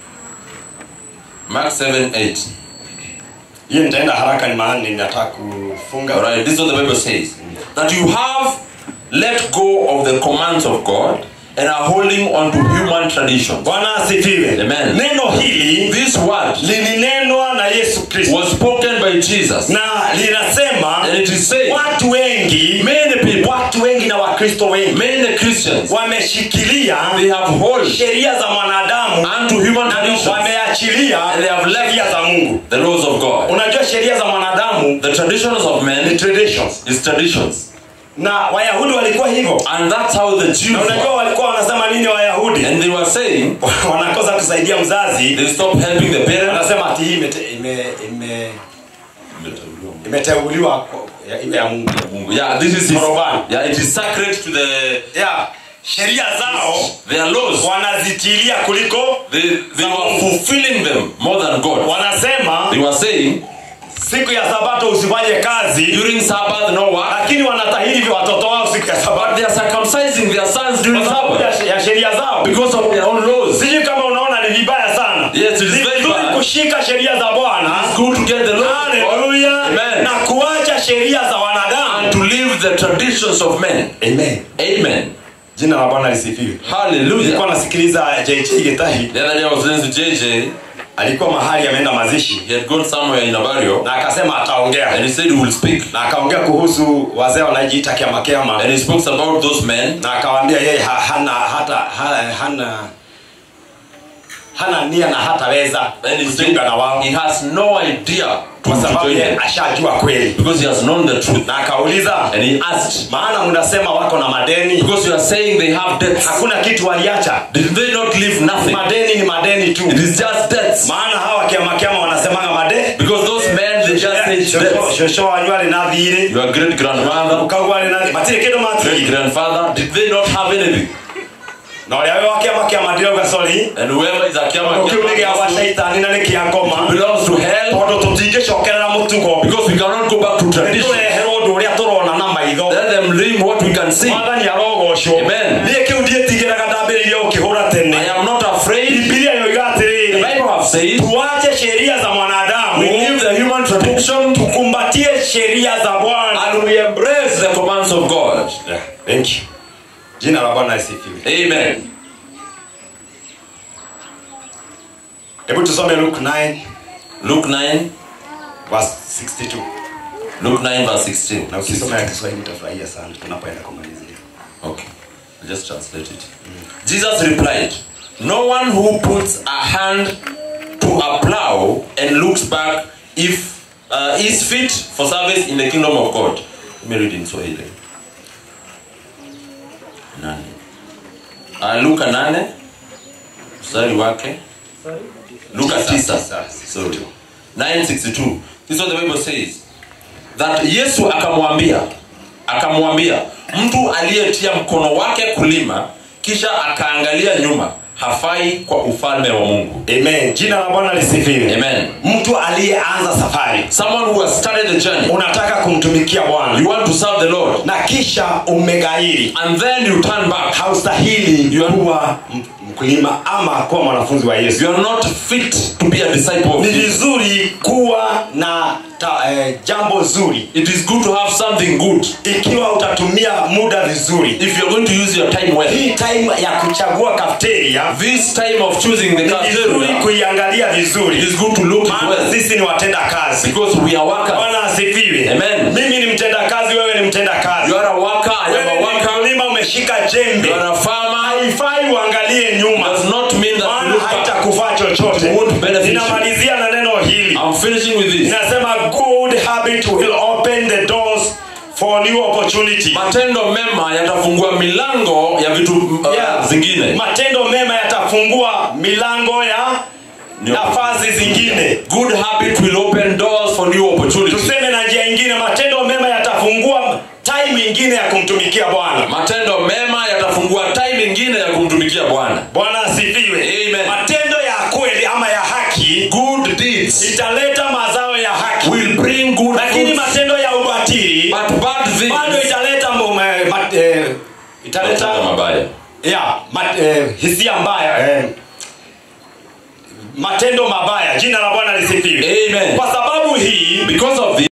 [SPEAKER 1] Mark 7 8.
[SPEAKER 2] hiyo nitaenda haraka ni maana ninataka kufunga
[SPEAKER 1] Alright, this is what the Bible says. That you have let go of the commands of God and are holding on to human traditions.
[SPEAKER 2] bwana asifiwe
[SPEAKER 1] Amen.
[SPEAKER 2] neno hili
[SPEAKER 1] This word
[SPEAKER 2] lilinenwa na yesu kristo
[SPEAKER 1] was spoken by Jesus.
[SPEAKER 2] na linasema
[SPEAKER 1] And it is saying,
[SPEAKER 2] watu wengi
[SPEAKER 1] many people,
[SPEAKER 2] watu wengi na wakristo wengi
[SPEAKER 1] many Christians,
[SPEAKER 2] wameshikilia
[SPEAKER 1] they have hold
[SPEAKER 2] sheria za mwanadamu
[SPEAKER 1] unto human
[SPEAKER 2] na
[SPEAKER 1] traditions,
[SPEAKER 2] wameachilia
[SPEAKER 1] and they have left
[SPEAKER 2] sheria za mungu
[SPEAKER 1] the laws of God.
[SPEAKER 2] unajua sheria za mwanadamu
[SPEAKER 1] The traditions of
[SPEAKER 2] ni
[SPEAKER 1] men
[SPEAKER 2] traditions
[SPEAKER 1] is traditions.
[SPEAKER 2] na wayahudi walikuwa hivyo
[SPEAKER 1] And that's how the Jews
[SPEAKER 2] na unajua
[SPEAKER 1] were.
[SPEAKER 2] walikuwa wanasema nini wayahudi
[SPEAKER 1] And they were saying,
[SPEAKER 2] wanakosa kusaidia mzazi
[SPEAKER 1] they stopped helping the parents.
[SPEAKER 2] wanasema ati hii imete- ime- ime- imeteuliwa kwa- ya- iwe ya mungu
[SPEAKER 1] Yeah, this is his,
[SPEAKER 2] Korobani.
[SPEAKER 1] yeah, it is sacred to the
[SPEAKER 2] yeah. sheria zao
[SPEAKER 1] their laws.
[SPEAKER 2] wanazitilia kuliko
[SPEAKER 1] They, they were fulfilling them more than God.
[SPEAKER 2] wanasema
[SPEAKER 1] They were saying,
[SPEAKER 2] siku ya sabato usifanye kazi
[SPEAKER 1] during Sabbath, no work.
[SPEAKER 2] lakini wanatahiri vya watoto wao siku ya
[SPEAKER 1] But
[SPEAKER 2] sabato
[SPEAKER 1] they are circumcising their sons during
[SPEAKER 2] kwa sababu
[SPEAKER 1] Sabbath
[SPEAKER 2] ya- ya sheria zao
[SPEAKER 1] because of their own laws.
[SPEAKER 2] sijui kama unaona ni vibaya sana
[SPEAKER 1] Yes, it is
[SPEAKER 2] Ni
[SPEAKER 1] very
[SPEAKER 2] vizuri
[SPEAKER 1] bad.
[SPEAKER 2] kushika sheria za bwana
[SPEAKER 1] It's good to get the laws of God
[SPEAKER 2] haleluya
[SPEAKER 1] Amen.
[SPEAKER 2] na kuacha sheria za wanadamu
[SPEAKER 1] and to live the traditions of men.
[SPEAKER 2] Amen.
[SPEAKER 1] Amen.
[SPEAKER 2] jina la bwana lisifiwe
[SPEAKER 1] Hallelujah.
[SPEAKER 2] nilikuwa nasikiliza jj getahi
[SPEAKER 1] The other day I was listening to JJ.
[SPEAKER 2] alikuwa mahali ameenda mazishi
[SPEAKER 1] He had gone somewhere in a burial
[SPEAKER 2] na akasema ataongea
[SPEAKER 1] and he said he will speak.
[SPEAKER 2] na akaongea kuhusu wazee wanajiita kiamakiama
[SPEAKER 1] And he spoke about those men
[SPEAKER 2] na akawaambia yeye ha, hana hata ha, hana hana nia na hataweza
[SPEAKER 1] and he said
[SPEAKER 2] kujiunga na wao
[SPEAKER 1] he has no idea to,
[SPEAKER 2] kwa
[SPEAKER 1] to
[SPEAKER 2] sababu
[SPEAKER 1] join
[SPEAKER 2] yeye
[SPEAKER 1] them
[SPEAKER 2] ashajua kweli
[SPEAKER 1] because he has known the truth.
[SPEAKER 2] na akauliza
[SPEAKER 1] And he asked,
[SPEAKER 2] maana mnasema wako na madeni
[SPEAKER 1] because you are saying they have debts.
[SPEAKER 2] hakuna kitu waliacha
[SPEAKER 1] Did they not leave nothing?
[SPEAKER 2] madeni ni madeni tu
[SPEAKER 1] It is just debts.
[SPEAKER 2] maana hawa kiamakiama wanasemanga madeni
[SPEAKER 1] Because those men, they just say encourage death.
[SPEAKER 2] shosho wanyu arĩ na thirĩ
[SPEAKER 1] Your great grandmother,
[SPEAKER 2] ũkaguo arĩ na thirĩ matirĩ kĩndũ
[SPEAKER 1] great
[SPEAKER 2] matirĩ
[SPEAKER 1] grandfather, did they not have anything?
[SPEAKER 2] na ũrĩa wĩ wa kĩama kĩa mandirauga sorry
[SPEAKER 1] And whoever is a
[SPEAKER 2] kĩu nĩ gĩa
[SPEAKER 1] Kiama
[SPEAKER 2] wacaitani na nĩ kĩa ngoma
[SPEAKER 1] belongs to hell
[SPEAKER 2] tondũ tũtingĩcokerera mũtugo
[SPEAKER 1] because we cannot go back to tradition.
[SPEAKER 2] tũreherwo ũndũ ũrĩa tũrona na maitho
[SPEAKER 1] Let them dream what we can see.
[SPEAKER 2] mwathani arogocwo
[SPEAKER 1] Amen.
[SPEAKER 2] niĩ kĩu ndiĩtigĩraga ndambĩrĩirie gũkĩhũra
[SPEAKER 1] I
[SPEAKER 2] tene
[SPEAKER 1] am not afraid.
[SPEAKER 2] bibilia yoiga
[SPEAKER 1] The
[SPEAKER 2] atĩrĩrĩ
[SPEAKER 1] Bible have said
[SPEAKER 2] tuache sheria za
[SPEAKER 1] we
[SPEAKER 2] mwanadamu
[SPEAKER 1] leave the human tradition
[SPEAKER 2] tukumbatie sheria za bwana
[SPEAKER 1] and we embrace the commands of God.
[SPEAKER 2] Yeah, thank you. jina la bwana lisifiwe
[SPEAKER 1] Amen.
[SPEAKER 2] hebu tusome luke 9
[SPEAKER 1] Luke 9,
[SPEAKER 2] verse 62
[SPEAKER 1] Luke 9 verse 16.
[SPEAKER 2] na ukisoma ya kiswahili utafurahia sana tunapoenda kumalizia
[SPEAKER 1] Okay, I'll just translate it. Jesus replied, No one who puts a hand to a plow and looks back if uh, is fit for service in the kingdom of God. Let me read in Swahili. Nane. Uh, Luka nane mstari wake Luka tisa sorry 962 this is what the Bible says that Yesu akamwambia akamwambia mtu aliyetia mkono wake kulima kisha akaangalia nyuma hafai kwa ufalme wa Mungu
[SPEAKER 2] amen jina la bwana lisifiwe
[SPEAKER 1] amen
[SPEAKER 2] mtu aliyeanza safari
[SPEAKER 1] someone who has started the journey
[SPEAKER 2] unataka kumtumikia bwana
[SPEAKER 1] you want to serve the Lord
[SPEAKER 2] na kisha umegairi
[SPEAKER 1] and then you turn back
[SPEAKER 2] haustahili
[SPEAKER 1] You are-
[SPEAKER 2] kuwa m- mkulima ama kuwa mwanafunzi wa yesu
[SPEAKER 1] you are not fit to be a disciple of
[SPEAKER 2] ni
[SPEAKER 1] Jesus.
[SPEAKER 2] vizuri kuwa na ta, eh, jambo zuri
[SPEAKER 1] it is good to have something good
[SPEAKER 2] ikiwa utatumia muda vizuri
[SPEAKER 1] if you are going to use your time well
[SPEAKER 2] hii time ya kuchagua kafteria
[SPEAKER 1] this time of choosing the
[SPEAKER 2] ni vizuri
[SPEAKER 1] cafeteria
[SPEAKER 2] kuiangalia
[SPEAKER 1] it
[SPEAKER 2] vizuri
[SPEAKER 1] is good to look it
[SPEAKER 2] maana
[SPEAKER 1] well
[SPEAKER 2] sisi ni watenda kazi
[SPEAKER 1] because we are workers
[SPEAKER 2] bwana asifiwe
[SPEAKER 1] Amen.
[SPEAKER 2] mimi ni mtenda kazi wewe ni mtenda kazi
[SPEAKER 1] you are a worker I am
[SPEAKER 2] wewe
[SPEAKER 1] a
[SPEAKER 2] ni
[SPEAKER 1] worker
[SPEAKER 2] mkulima umeshika jembe
[SPEAKER 1] you are a farmer
[SPEAKER 2] haifai uangalie nyuma
[SPEAKER 1] does not mean that you
[SPEAKER 2] maana
[SPEAKER 1] look back
[SPEAKER 2] haitakufaa chochote
[SPEAKER 1] It won't benefit you.
[SPEAKER 2] ninamalizia na neno hili
[SPEAKER 1] I'm finishing with this
[SPEAKER 2] inasema good habit will open the doors for new opportunity
[SPEAKER 1] matendo mema yatafungua milango ya vitu uh,
[SPEAKER 2] Yeah.
[SPEAKER 1] zingine
[SPEAKER 2] matendo mema yatafungua milango ya
[SPEAKER 1] New
[SPEAKER 2] nafasi zingine
[SPEAKER 1] good habit will open doors for new opportunities
[SPEAKER 2] tuseme na njia ingine matendo mema yatafungua time ingine ya kumtumikia bwana
[SPEAKER 1] matendo mema yatafungua time ingine ya kumtumikia bwana
[SPEAKER 2] bwana asifiwe
[SPEAKER 1] Amen.
[SPEAKER 2] matendo ya kweli ama ya haki
[SPEAKER 1] good deeds
[SPEAKER 2] italeta mazao ya haki
[SPEAKER 1] will bring good
[SPEAKER 2] lakini
[SPEAKER 1] fruits,
[SPEAKER 2] matendo ya ubatili
[SPEAKER 1] but bad
[SPEAKER 2] bado
[SPEAKER 1] things
[SPEAKER 2] italeta mume- mat- eh, italeta
[SPEAKER 1] Matendo mabaya
[SPEAKER 2] ya mat, eh, hisia mbaya eh, matendo mabaya jina la bwana lisifiwe
[SPEAKER 1] Amen.
[SPEAKER 2] kwa sababu hii
[SPEAKER 1] because of this